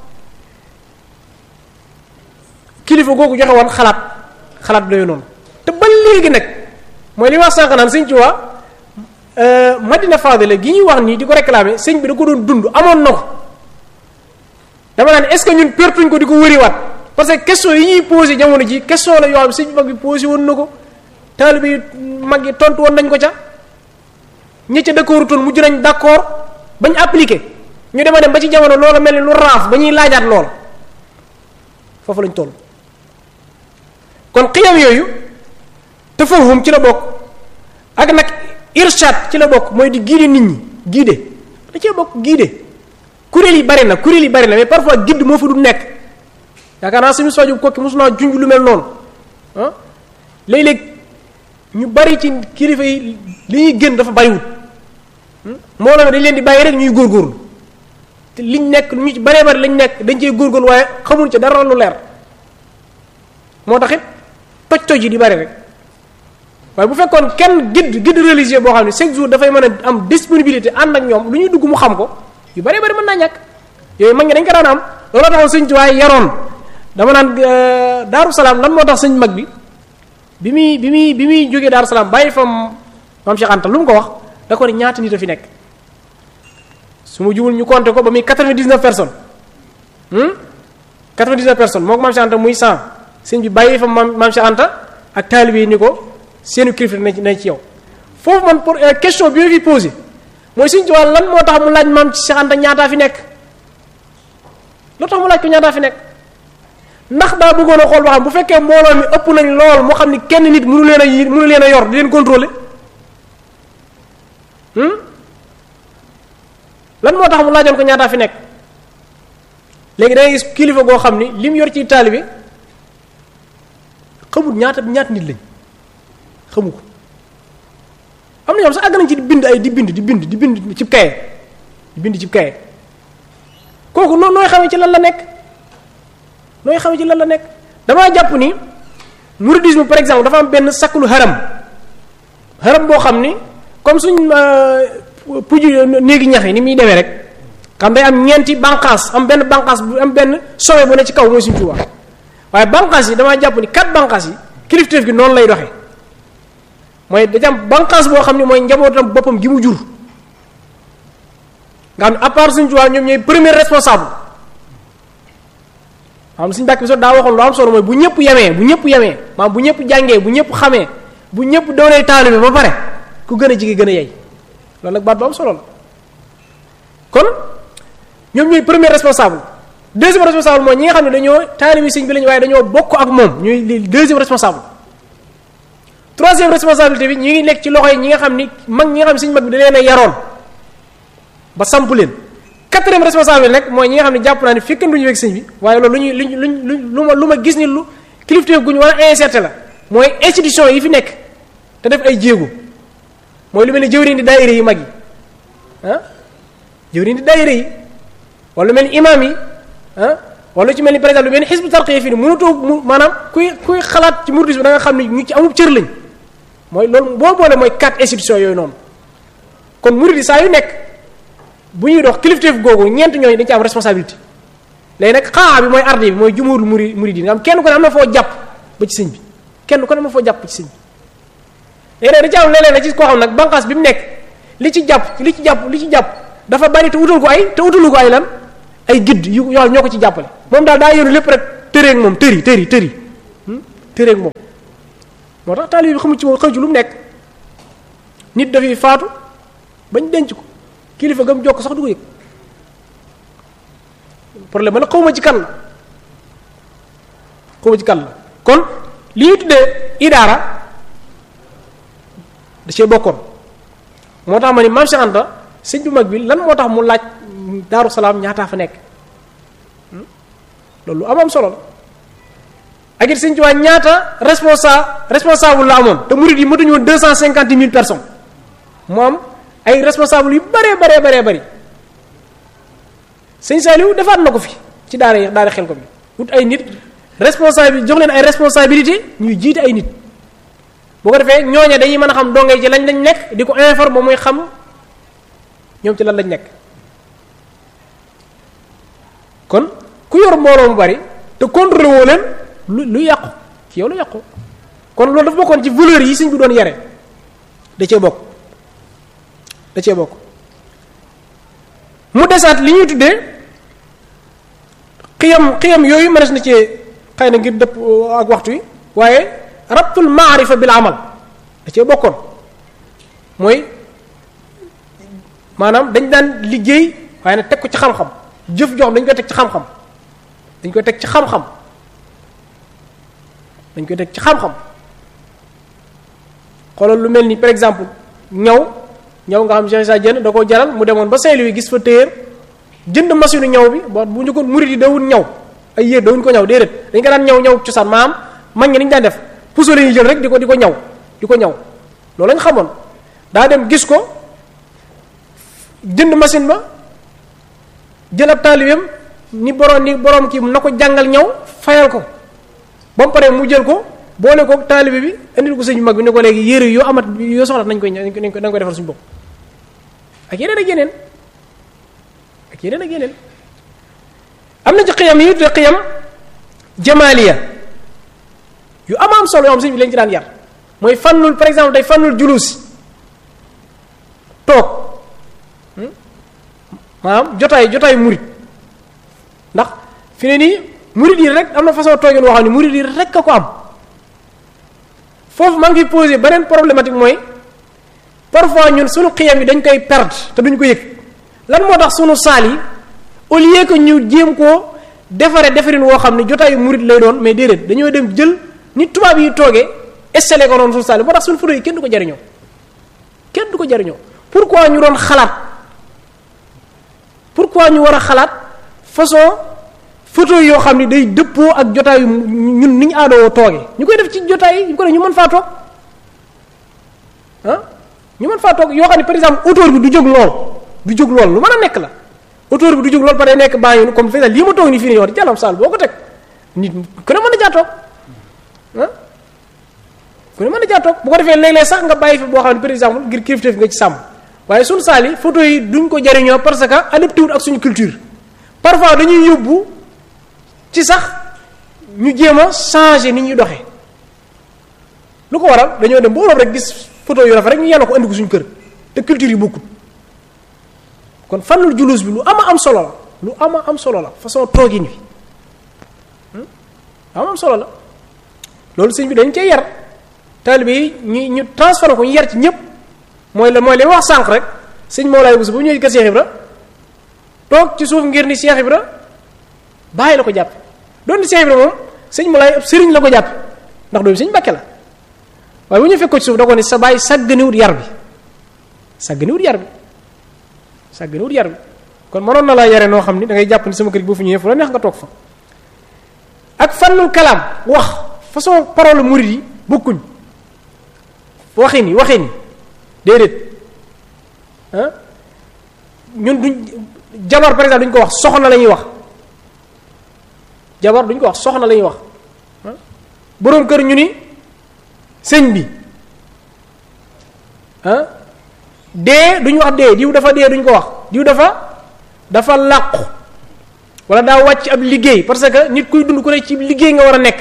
kilifa googu joxe woon xalaat xalaat doyu noonu te ba léegi nag mooy li wax sànq naan sëñ ci waa Madina Fadila gi ñuy wax nii di ko réclamer sëñ bi da ko doon dund amoon na ko dama naan est-ce que ñun pertuñ ko di ko wëriwaat parce que question yi ñuy posé jamono ji question la yoo xam sëñ bi mag bi posé woon na ko taalibe yi mag yi tontu woon nañ ko ca ñi ca d'accord toon mujj nañ d'accord bañ appliqué ñu dema dem ba ci jamono loola mel ni lu raaf ba ñuy laajaat loola foofu lañ toll kon xiyam yooyu tafahum ci la bokk ak nag irshad ci la bokk mooy di guider nit ñi guider da cee bokk guider kuréel yi bari na kuréel yi bari na mais parfois guide moo fa du nekk yaakaar naa suñu sojub kokki mosu naa junj lu mel noonu ah léeg-léeg ñu bari ci kilifa yi li ñuy gën dafa bariwul moo la dañ leen di bàyyi rek ñuy góorgóorlu te liñ nekk ñu ci baree bari lañ nekk dañ cee góorgóorlu waaye xamuñ ca dara lu leer moo tax it toj toj yi di bari rek waaye bu fekkoon kenn guide guide religieux boo xam ne chaque jour dafay mën a am disponibilité ànd ak ñoom lu ñuy dugg mu xam ko yu baree bari mën naa ñàkk yooyu mag ñi dañ ko daan am looloo taxoon sëñ ci waaye yaroon dama naan daaru salaam lan moo tax sëñ mag bi bi muy bi muy bi muy jógee daaru salaam bàyyi fa maam Cheikh Anta lu mu ko wax da ko ne ñaata nit a fi nekk su ma jubul ñu compter ko ba muy 99 personnes 99 personnes moo ko maam Cheikh Anta muy 100 sëñ bi bàyyi fa maam maam Cheikh Anta ak taalibe yi ni ko seenu kilifa nañ ci nañ ci yow foofu man pour question bi ma fi posé mooy sëñ Tuubaa lan moo tax mu laaj maam Cheikh Anta ñaataa fi nekk loo tax mu laaj ko ñaataa fi nekk ndax daa bëggoon a xool ba xam bu fekkee mbooloo mi ëpp nañ lool moo xam ni kenn nit mënu leen a yi mënu leen a yor di leen contrôler lan moo tax mu laajoon ko ñaataa fi nekk léegi da ngay gis kilifa goo xam ni li mu yor ci taalibe xamul ñaata ñaata nit lañ xamu ko am na ñoom sax àgg nañ ci di bind ay di bind di bind di bind cib kaye di bind cib kaye kooku noo nooy xamee ci lan la nekk nooy xamee ci lan la nekk damaa jàpp ni mouridisme par exemple dafa am benn sakkulu haram haram boo xam ni comme suñ puju néegi ñax yi ni muy demee rek xam day am ñeenti banqaas am benn banqaas bu am benn sommet bu ne ci kaw mooy suñ Tuubaa waaye banqaas yi damaa jàpp ni quatre banqaas yi kilifteef gi noonu lay doxee mooy dañu am banqaas boo xam ne mooy njabootam boppam gi mu jur nga xam ne à part suñ Tuubaa ñoom ñooy premier responsable xam suñu bàkk bi so daa waxoon lu am solo mooy bu ñëpp yemee bu ñëpp yemee maanaam bu ñëpp jàngee bu ñëpp xamee bu ñëpp doonee taalibe ba pare ku gën a jige gën a yey loolu nag baat bu am solo la kon ñoom ñooy premier responsable deuxième responsable mooy ñi nga xam ne dañoo taalibe sëñ bi lañu waaye dañoo bokk ak moom ñooy les deuxième responsable troisième responsabilité bi ñu ngi nekk ci loxo yi ñi nga xam ni mag ñi nga xam ne sëñ mag bi da leen a yaroon ba samp leen quatrième responsable nag mooy ñi nga xam ne jàpp naa ne fekkanduñu wek sëñ bi waaye loolu lu ñuy luñ luñ luñ lu ma lu ma gis ni lu kilifteef gu ñu war a insérer la mooy institution yi fi nekk te def ay jéego mooy lu mel ni jëwriñ di daayira yi mag yi ah jëwriñ di daayira yi wala lu mel ni imam yi ah wala lu ci mel ni par exemple lu mel ni xisbu tarqiya fii ni mënutoo mu maanaam kuy kuy xalaat ci mouridisme bi da nga xam ne ñu ci amub cër lañ mooy loolu boo boole mooy quatre institutions yooyu noonu kon murid yi saa yu nekk bu ñuy dox kilifteef googu ñeent ñooñu dañ ci am responsabilité léegi nag xaa bi mooy arde bi mooy jumhurul muri murid yi nga xam kenn ku ne am na foo jàpp ba ci sëñ bi kenn ku ne am na foo jàpp ba ci sëñ bi léegi nag da ci am léeg-léeg na ci koo xam nag banqaas bi mu nekk li ci jàpp li ci jàpp li ci jàpp dafa bari te utal ko ay te utalu ko ay lan ay gidd yu yoo ñoo ko ci jàppale moom daal daa yoru lépp rek tëreeg moom tëri tëri tëri tëreeg moom moo tax taalibe bi xamu ci moom xëy ci lu mu nekk nit dafay faatu bañ denc ko kilifa gam jokk sax du ko yëg problème ba nag xawma ci kan la xawma ci kan la kon li ñu tuddee idaara da cee bokkoon moo tax ma ni maam Cheikh Anta sëñ bu mag bi lan moo tax mu laaj daaru salaam ñaataa fa nekk loolu am am solo la ak it sëñ Tuubaa ñaata responsa responsable la amoon te murid yi mëtuñu woon deux cent cinquante mille personnes mu am ay responsable yu baree baree baree bëri sëñ Saliou defaat na ko fi ci daara yi daara xel ko bi wut ay nit responsable jox leen ay responsabilité ñuy jiite ay nit boo ko defee ñooña dañuy mën a xam dongay ci lañ lañ nekk di ko informer muy xam ñoom ci lan lañ nekk kon ku yor mbooloo mu bari te contrôlé woo leen lu lu yàqu ci yow lu yàqu kon loolu dafa bokkoon ci valeur yi sëñ bi doon yare da cee bokk da cee bokk mu desaat li ñuy tuddee xiyam xiyam yooyu mënees na cee xëy na ngir dëpp ak waxtu wi waaye rabtul maarifa bil amal da cee bokkoon mooy maanaam dañ daan liggéey waaye nag teg ko ci xam-xam jëf jox dañ koy teg ci xam-xam dañ koy teg ci xam-xam dañ koy teg ci xam-xam xoolal lu mel ni par exemple ñaw ñaw nga xam Cheikh Issa Diène da koo jaral mu demoon ba Saint-Louis gis fa téer jënd machine ñaw bi ba bu ñu ko murid yi dawul ñaw ay yéer dawuñ ko ñaw déedéet dañ ko daan ñaw ñaw cosaan maam mag ñi dañu daan def puso la ñuy jël rek di ko di ko ñaw di ko ñaw loolu lañ xamoon daa dem gis ko jënd machine ba jël ab taalibeem ni borom ni borom kii na ko jàngal ñaw fayal ko ba mu paree mu jël ko boole ko taalibe bi indil ko sëñ mag bi ne ko léegi yére yoo amat yoo soxla nañ koy nañ ko nañ ko defal suñu bopp ak yeneen ak yeneen ak yeneen ak yeneen am na ci xiyam yi te xiyam jamaaliya yu am am solo yoo xam sëñ bi lañ ci daan yar mooy fannul par exemple day fannul julusi toog maanaam jotaay jotaay murit ndax fi ne nii murit yi rek am na façon toogin woo xam ne murit yi rek a ko am foofu maa ngi fi posé beneen problématique mooy parfois ñun sunu xiyam yi dañ koy perdre te duñ ko yëg lan moo tax sunu saal yi au lieu que ñu jéem koo defare defarin woo xam ne jotaayu murit lay doon mais déedéet dañoo dem jël ni tubaab yi toogee installé ko noonu sunu saal yi moo tax sunu photo yi kenn du ko jariñoo kenn du ko jariñoo pourquoi ñu doon xalaat pourquoi ñu war a xalaat façon photo yoo xam ne day dëppoo ak jotaayu ñun ni ñu aadoo toogee ñu koy def ci jotaay yi ñu ko def ñu mën faa toog ah ñu mën faa toog yoo xam ne par exemple auteur bi du jóg lool du jóg lool lu mën a nekk la auteur bi du jóg lool par day nekk baa ngi comme fii lii ma toog nii fii nii wax jàllam saal boo ko teg nit ku ne mën na jaa toog ah ku ne mën na jaa toog bu ko defee léeg-léeg sax nga bàyyi fi boo xam ne par exemple ngir kilifteef nga ci sàmm waaye suñu saal yi photo yi duñ ko jariñoo parce que adapté wul ak suñu culture parfois dañuy yóbbu ci sax ñu jéem a changer ni ñuy doxee lu ko waral dañoo dem ba Europe rek gis photo yu rafet rek ñu yàlla ko andi ko suñu kër te culture yi bokkul kon fannul julus bi lu ama am solo la lu ama am solo la façon toogin wi ama am solo la loolu sëñ bi dañ cee yar taalibe yi ñu ñu transformé ko ñu yar ci ñëpp mooy la mooy li wax sànq rek sëñ Mawlaay Bousso bu ñëwee kër Cheikh Ibra toog ci suuf ngir ni Cheikh Ibra bàyyi la ko jàpp doon di Cheikh Ibra moom sëñ Mawlaay ab sëriñ la ko jàpp ndax doomu sëñ Mbàkke la waaye bu ñu fekk ko ci suuf da ko ni sa bàyyi sàgganiwut yar bi sàgganiwut yar bi sàgganiwut yar bi kon mënoon na laa yare noo xam ni da ngay jàpp ni sama kër gi boo fu ñëwee fu la neex nga toog fa ak fannul kalaam wax façon parole murid yi bokkuñ waxee ni waxee ni déedéet ah ñun duñ jabar par exemple duñ ko wax soxna la ñuy wax jabar duñ ko wax soxna la ñuy wax boroom kër ñu ni sëñ bi ah dee duñ wax dee diw dafa dee duñ ko wax diw dafa dafa làqu wala daa wàcc ab liggéey parce que nit kuy dund ku ne ci liggéey nga war a nekk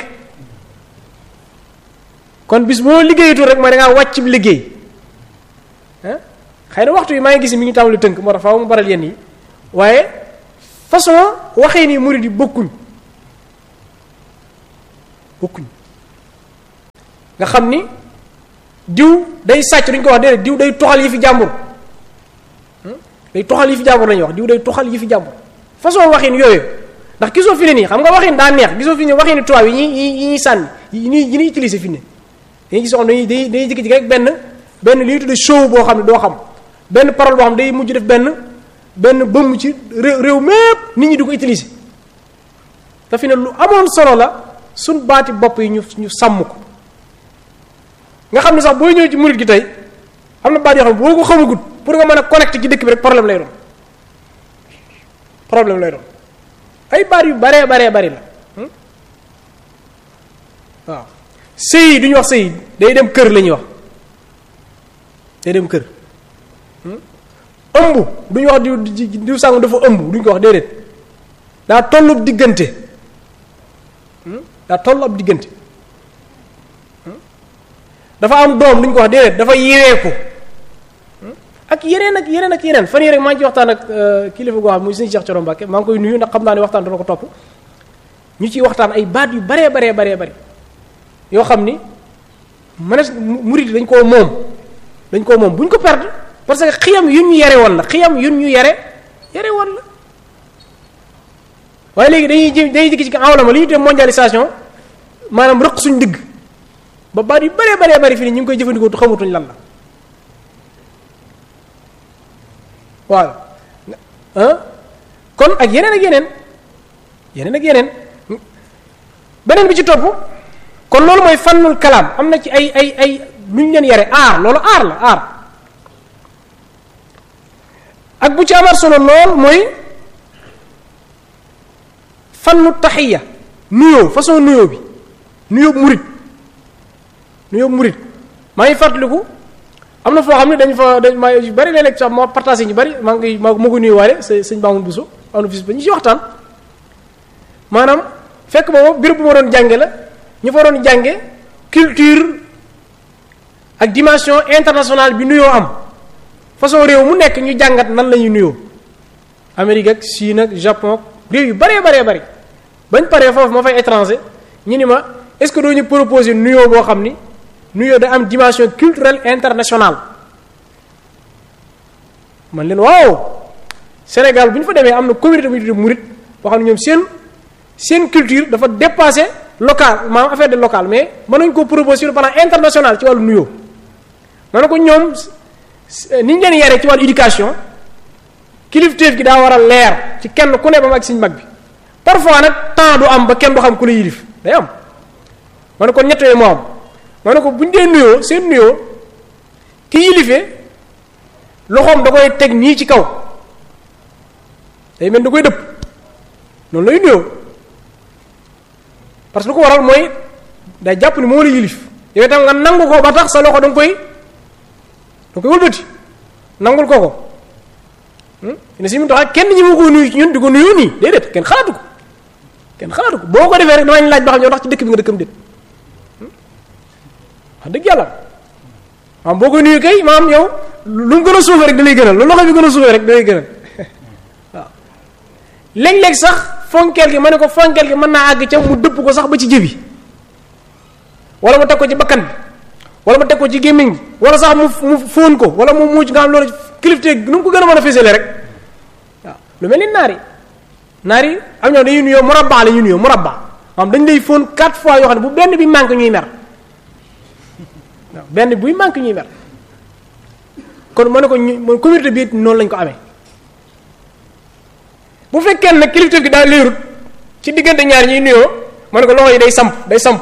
kon bis boo liggéeyatul rek mooy da ngaa wàcc ab liggéey ah xëy na waxtu yi maa ngi gis mi ngi tàmbali tënk moo tax faaw mu baral yenn yi waaye façon waxee ni murid yi bokkuñ bokkuñ nga xam ni diw day sàcc duñ ko wax déedéet diw day toxal yi fi jàmbur day toxal yi fi jàmbur lañuy wax diw day toxal yi fi jàmbur façon waxin yooyu ndax gisoo fi ne nii xam nga waxin daa neex gisoo fi ne waxin tubaab yi ñuy yi ñuy sànni yi ñuy yi ñuy utiliser fi ne dañuy gis xam dañuy dañuy dañuy jékki-jékki rek benn benn li ñuy tuddee show boo xam ne doo xam benn parole boo xam ne day mujj def benn benn bëmm ci réew réew mépp nit ñi di ko utiliser te fi ne lu amoon solo la suñ baati bopp yi ñu ñu sàmm ko nga xam ne sax booy ñëw ci murit gi tey am na baat yoo xam ne boo ko xamagut pour nga mën a connecté ci dëkk bi rek problème lay doon problème lay doon ay baat yu baree baree bari la waaw sëy yi du ñu wax sëy day dem kër la ñuy wax day dem kër ëmb du ñu wax diw diw sàngu dafa ëmb du ñu ko wax déedéet daa tollub diggante daa toll ab diggante dafa am doom du ñu ko wax déedéet dafa yeweeku ak yeneen ak yeneen ak yeneen fan yii rek maa ngi ci waxtaan ak kilifa goo xam muy sëñ Cheikh Thioro Mbacke maa ngi koy nuyu ndax xam naa ne waxtaan dana ko topp ñu ciy waxtaan ay baat yu baree baree baree bari yoo xam ni mënees murid dañ koo moom dañ koo moom bu ñu ko perdre parce que xiyam yu ñu yare woon la xiyam yu ñu yare yare woon la waaye léegi dañuy jëm dañuy dikk ci awlama li ñu tuddee mondialisation maanaam rëq suñ digg ba baat yu baree baree bari fii nii ñu ngi koy jëfandikoo tu xamatuñ lan la waaw kon ak yeneen ak yeneen yeneen ak yeneen beneen bi ci topp kon loolu mooy fannul kalaam am na ci ay ay ay lu ñu leen yare aar loolu aar la aar ak bu ci amaat solo lool mooy fannu taxiya nuyoo façon nuyoo bi nuyoo murit nuyoo murit maa ngi fàttaliku am na foo xam ne dañ fa dañ maa yu bari léeg-léeg sax moo partagé ñu bari maa ngi maa ko nuyuwaale sa sëñ Baamun Buso am na fis ba ñu ci waxtaan maanaam fekk boobu béréb bu ma doon jànge la ñu fa doon jànge culture ak dimension internationale bi nuyoo am façon réew mu nekk ñu jàngat nan la ñuy nuyoo Amérique ak Chine ak Japon réew yu baree baree bari bañ paree foofu ma fay étranger ñu ni ma est-ce que doo ñu proposer nuyoo boo xam ni nuyoo da am dimension culturelle internationale man leen waaw Sénégal bu ñu fa demee am na communauté bu ñu tuddee murit boo xam ne ñoom seen seen culture dafa dépassé local maanaam affaire de local mais mën nañu ko proposer sur le plan international ci wàllu nuyoo ma ne ko ñoom ni ñu leen yaree ci wàllu éducation kilifteef gi daa war a leer ci kenn ku ne ba mu ak siñ mag bi parfois nag temps du am ba kenn du xam ku la yilif day am ma ne ko ñett yooyu moo am ma ne ko bu ñu dee nuyoo seen nuyoo ki yilifee loxoom da koy teg nii ci kaw day mel da koy dëpp noonu lay nuyoo parce que lu ko waral mooy day jàpp ni moo la yilif yow itam nga nangu ko ba tax sa loxo da nga koy da nga koy wëlbati nangul ko ko ne si mu tax kenn ñi ma ko nuyu ci ñun di ko nuyu nii déedéet kenn xalaatu ko kenn xalaatu ko boo ko defee rek damañ laaj ba xam ñoo tax ci dëkk bi nga dëkkam déet wax dëgg yàlla maam boo koy nuyu kay maam yow lu mu gën a suufee rek da lay gënal lu loxo bi gën a suufee rek da lay gënal waaw léeg-léeg sax fonkeel gi ma ne ko fonkeel gi mën naa àgg ca mu dëpp ko sax ba ci jëbi wala mu teg ko ci bakkan bi wala mu teg ko ci gémmiñ gi wala sax mu mu fóon ko wala mu muuc nga xam loolu kilifteeg nu mu ko gën a mën a fësale rek waaw lu mel ni naar yi naar yi am ñoo dañuy nuyoo murabba la ñuy nuyoo murabba maam dañ lay fóon quatre fois yoo xam ne bu benn bi manque ñuy mer waaw benn buy manque ñuy mer kon ma ne ko ñu mooy communauté bi noonu lañ ko amee bu fekkee nag kilifteef gi daa leerut ci diggante ñaar ñuy nuyoo ma ne ko loxo yi day samp day samp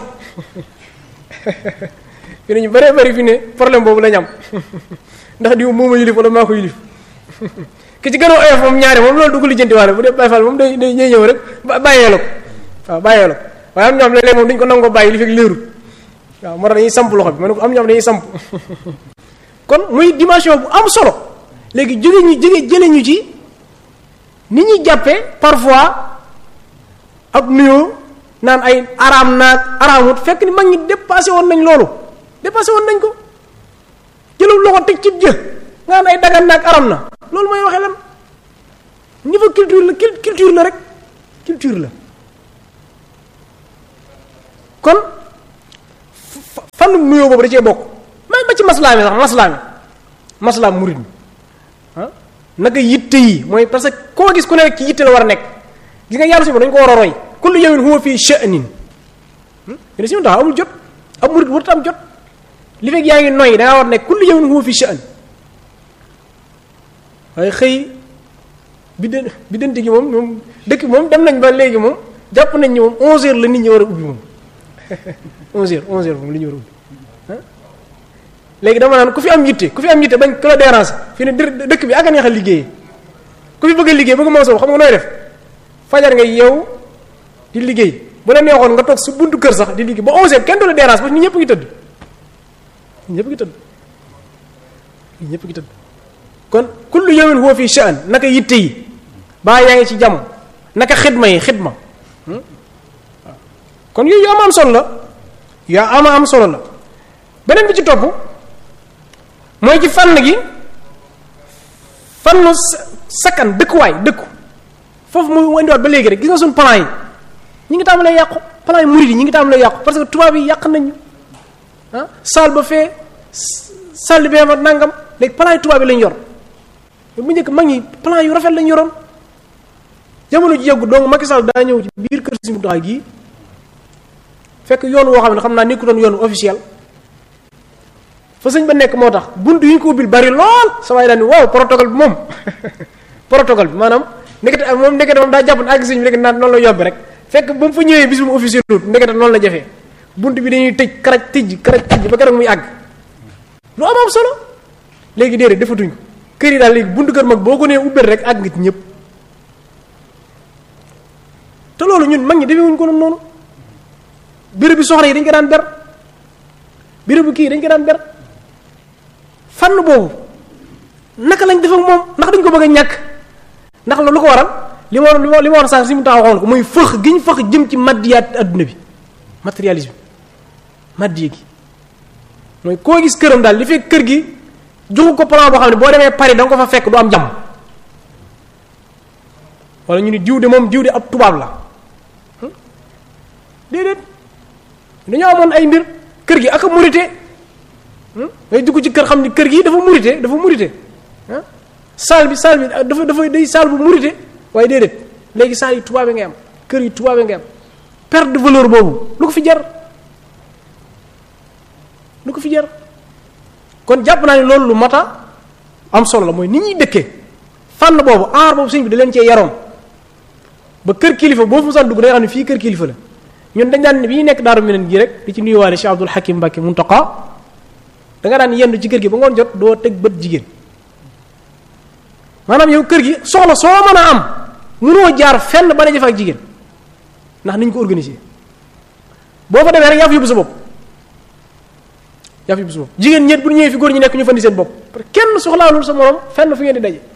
fi ne ñu bëree bëri fi ne problème boobu lañ am ndax diw mooma yilif wala maa ko yilif ki ci gën a oyof moom ñaari moom loolu du ko lijjanti waale bu dee Baay Faal moom day day ñëw rek bàyyee la ko waaw bàyyee la ko waaye am ñoo xam léeg-léeg moom dañu ko nangoo bàyyi li fekk léerut waaw moo tax dañuy samp loxo bi ma ne ko am ñoo xam dañuy samp kon muy dimension bu am solo léegi jóge ñu jóge jële ñu ci ni ñuy jàppee parfois ak nuyoo naan ay araam naag araamut fekk ni mag ñi dépassé woon nañ loolu dépassé woon nañ ko jëlal loxo teg ci jë nga naan ay dagan naag aram na loolu mooy waxee lan niveau culture la culture la rek culture la kon fan nuyoo boobu da cee bokk même ba ci maslaa mi sax maslaa mi maslaa murid mi ah naka yitte yi mooy parce que koo gis ku ne rek ci yitte la war a nekk gis nga yàlla suba dañu ko war a roy kullu yawmin huwa fii sha'nin yéen si tax amul jot ab murid warut am jot li fekk yaa ngi noyyi da ngaa war a nekk kullu yawmin huwa fii sha'n waaye xëy bi dë bi dënti gi moom moom dëkk moom dem nañ ba léegi moom jàpp nañ ni moom 11h la nit ñi war a ubbi moom 11h 11h moom li ñu war a ubbi léegi dama naan ku fi am yitte ku fi am yitte bañ ku la déranger fi ne dëkk bi ak a neex a liggéeyee ku fi bëgg a liggéey bëgg moo soo xam nga nooy def fajar nga yeew di liggéey bu la neexoon nga toog su buntu kër sax di liggéey ba 11h kenn du la déranger parce que ñun ñëpp ngi tëdd ñun ñëpp ngi tëdd ñun ñëpp ngi tëdd kon kullu yawmin huwa fi sha'n naka yitte yi baa yaa ngi ci jàmm naka xidma yi xidma kon yooyu yu am am solo la yaa ama am solo la beneen bi ci topp mooy ci fànn gi fànnu sakkan dëkkuwaay dëkku foofu mu indiwaat ba léegi rek gis nga suñu plan yi ñi ngi tàmbalee yàqu plan yi murid yi ñi ngi tàmbalee yàqu parce que tubaab yi yàq nañu ah salle ba fee salle bi ma nangam léegi plan yi tubaab yi lañ yor bu njëkk mag ñi plan yu rafet lañ yoroon jamono ji yàggu donc Macky Sall daa ñëw ci biir kër si mu taxaw gii fekk yoon woo xam ne xam naa nekkutoon yoon officiel fa sëñ ba nekk moo tax bunt yi ñu ko ubbil bari lool sa waay daal ni waaw protocole bi moom protocole bi maanaam nekkate moom nekkate moom daa jàpp ne àgg sëñ bi rek naan noonu la yobbi rek fekk ba mu fa ñëwee bis bu officiel wut nekkate noonu la jafee bunt bi dañuy tëj karaj tëj karaj tëj ba keroog muy àgg lu am am solo léegi déedéet defatuñ ko kër yi daal léegi buntu kër mag boo ko nee ubbeel rek àgg nga ci ñëpp te loolu ñun mag ñi defewuñ ko noonu béréb bi soxna yi dañ ko daan ber béréb bu kii dañ ko daan ber fànn boobu naka lañ def ak moom ndax dañ ko bëgg a ñàkk ndax la lu ko waral li ma li ma li ma war a sax si mu taxaw xoon ko muy fëx gi ñu fëx jëm ci maddiyaat adduna bi matérialisme maddiye gi mooy koo gis këram daal li fekk kër gi joxu ko plan boo xam ne boo demee Paris da nga ko fa fekk du am jàmm wala ñu ni diw de moom diw de ab tubaab la déedéet dañoo amoon ay mbir kër gi ak a murite ngay dugg ci kër xam ni kër gi dafa murite dafa murite ah saal bi saal bi dafa dafa day saal bu murite waaye déedéet léegi saal yi tubaab yi ngay am kër yi tubaab yi ngay am perte de valeur boobu lu ko fi jar lu ko fi jar kon jàpp naa ne loolu lu mata am solo la mooy nit ñuy dëkkee fànn boobu aar boobu sëñ bi da leen cee yaroon ba kër kilifa boo fu san dugg day xam ne fii kër kilifa la ñun dañ daan bi ñu nekk daaru meneen gi rek di ci nuyuwaale Cheikh Abdul Hakim Mbacke Muntaqa da nga daan yendu ci kër gi ba ngoon jot doo teg bët jigéen maanaam yow kër gi soxla soo mën a am mënoo jaar fenn ba ne jëf ak jigéen ndax niñ ko organisé boo fa demee rek yaa fi yóbbu sa bopp yaa fi yóbbu sa bopp jigéen ñeet bu ñëwee fi góor ñi nekk ñu fandi seen bopp parce que kenn soxlaalul sa morom fenn fu ngeen di daje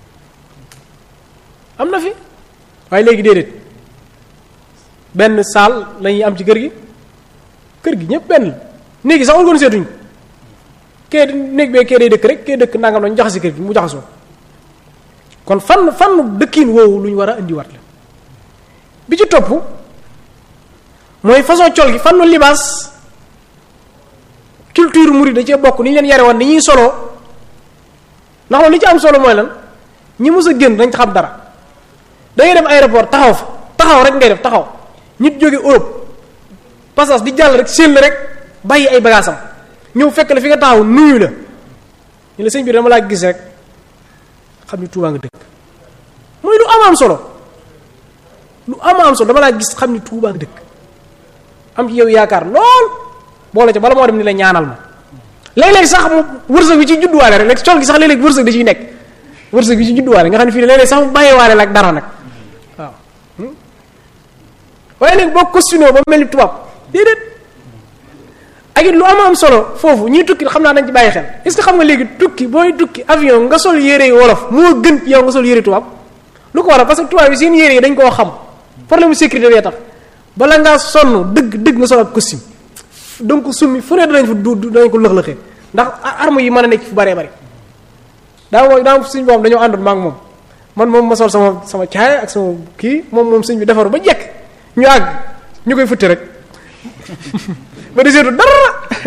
am na fi waaye léegi déedéet benn saal la ñuy am ci kër gi kër gi ñëpp benn la néegi sax organisé tuñ ko kee néeg bee kee day dëkk rek kee dëkk nangam lañu jaxasi kër gi mu jaxasoo kon fan fan dëkkiin woowu lu ñu war a indiwaat la bi ci topp mooy façon col gi fannu libaas culture murid da cee bokk ni ñu leen yare woon ni ñuy soloo ndax loolu li ci am solo mooy lan ñi mës a génn dañ xam dara da ngay dem aéroport taxaw fa taxaw rek ngay def taxaw nit jóge Europe passage di jàll rek séen la rek bàyyi ay bagaasam ñëw fekk la fi nga taxaw nuyu la ñu la sëñ bi dama laa gis rek xam ni Tuubaa nga dëkk mooy lu am am solo lu am am solo dama laa gis xam ni Tuubaa nga dëkk am ci yow yaakaar lool boole ca bala moo dem ni la ñaanal ma léeg-léeg sax mu wërsëg bi ci judduwaale rek léegi col gi sax léeg-léeg wërsëg da ciy nekk wërsëg bi ci judduwaale nga xam ne fii ne léeg-léeg sax mu bàyyiwaale la ak dara nag waaw waaye léegi boo costume ba mel ni tubaab déedéet ak it lu am am solo foofu ñuy tukki xam naa dañ ci bàyyi xel est-ce que xam nga léegi tukki booy tukki avion nga sol yére yi wolof moo gën yow nga sol yére tubaab lu ko waral parce que tubaab yi seen yére yi dañ koo xam problème sécurité bee tax bala ngaa sonn dëgg dëgg nga sol ak costume donc summi fu ne danañ fa du danañ ko lëx-lëxee ndax arme yi mën a nekk fu bëree bëri daa mooy daa suñ boom dañoo àndoon maa ngi moom man moom ma sol sama sama caaya ak sama kii moom moom suñ bi defaru ba jekk ñu àgg ñu koy futti rek ba di seetu dara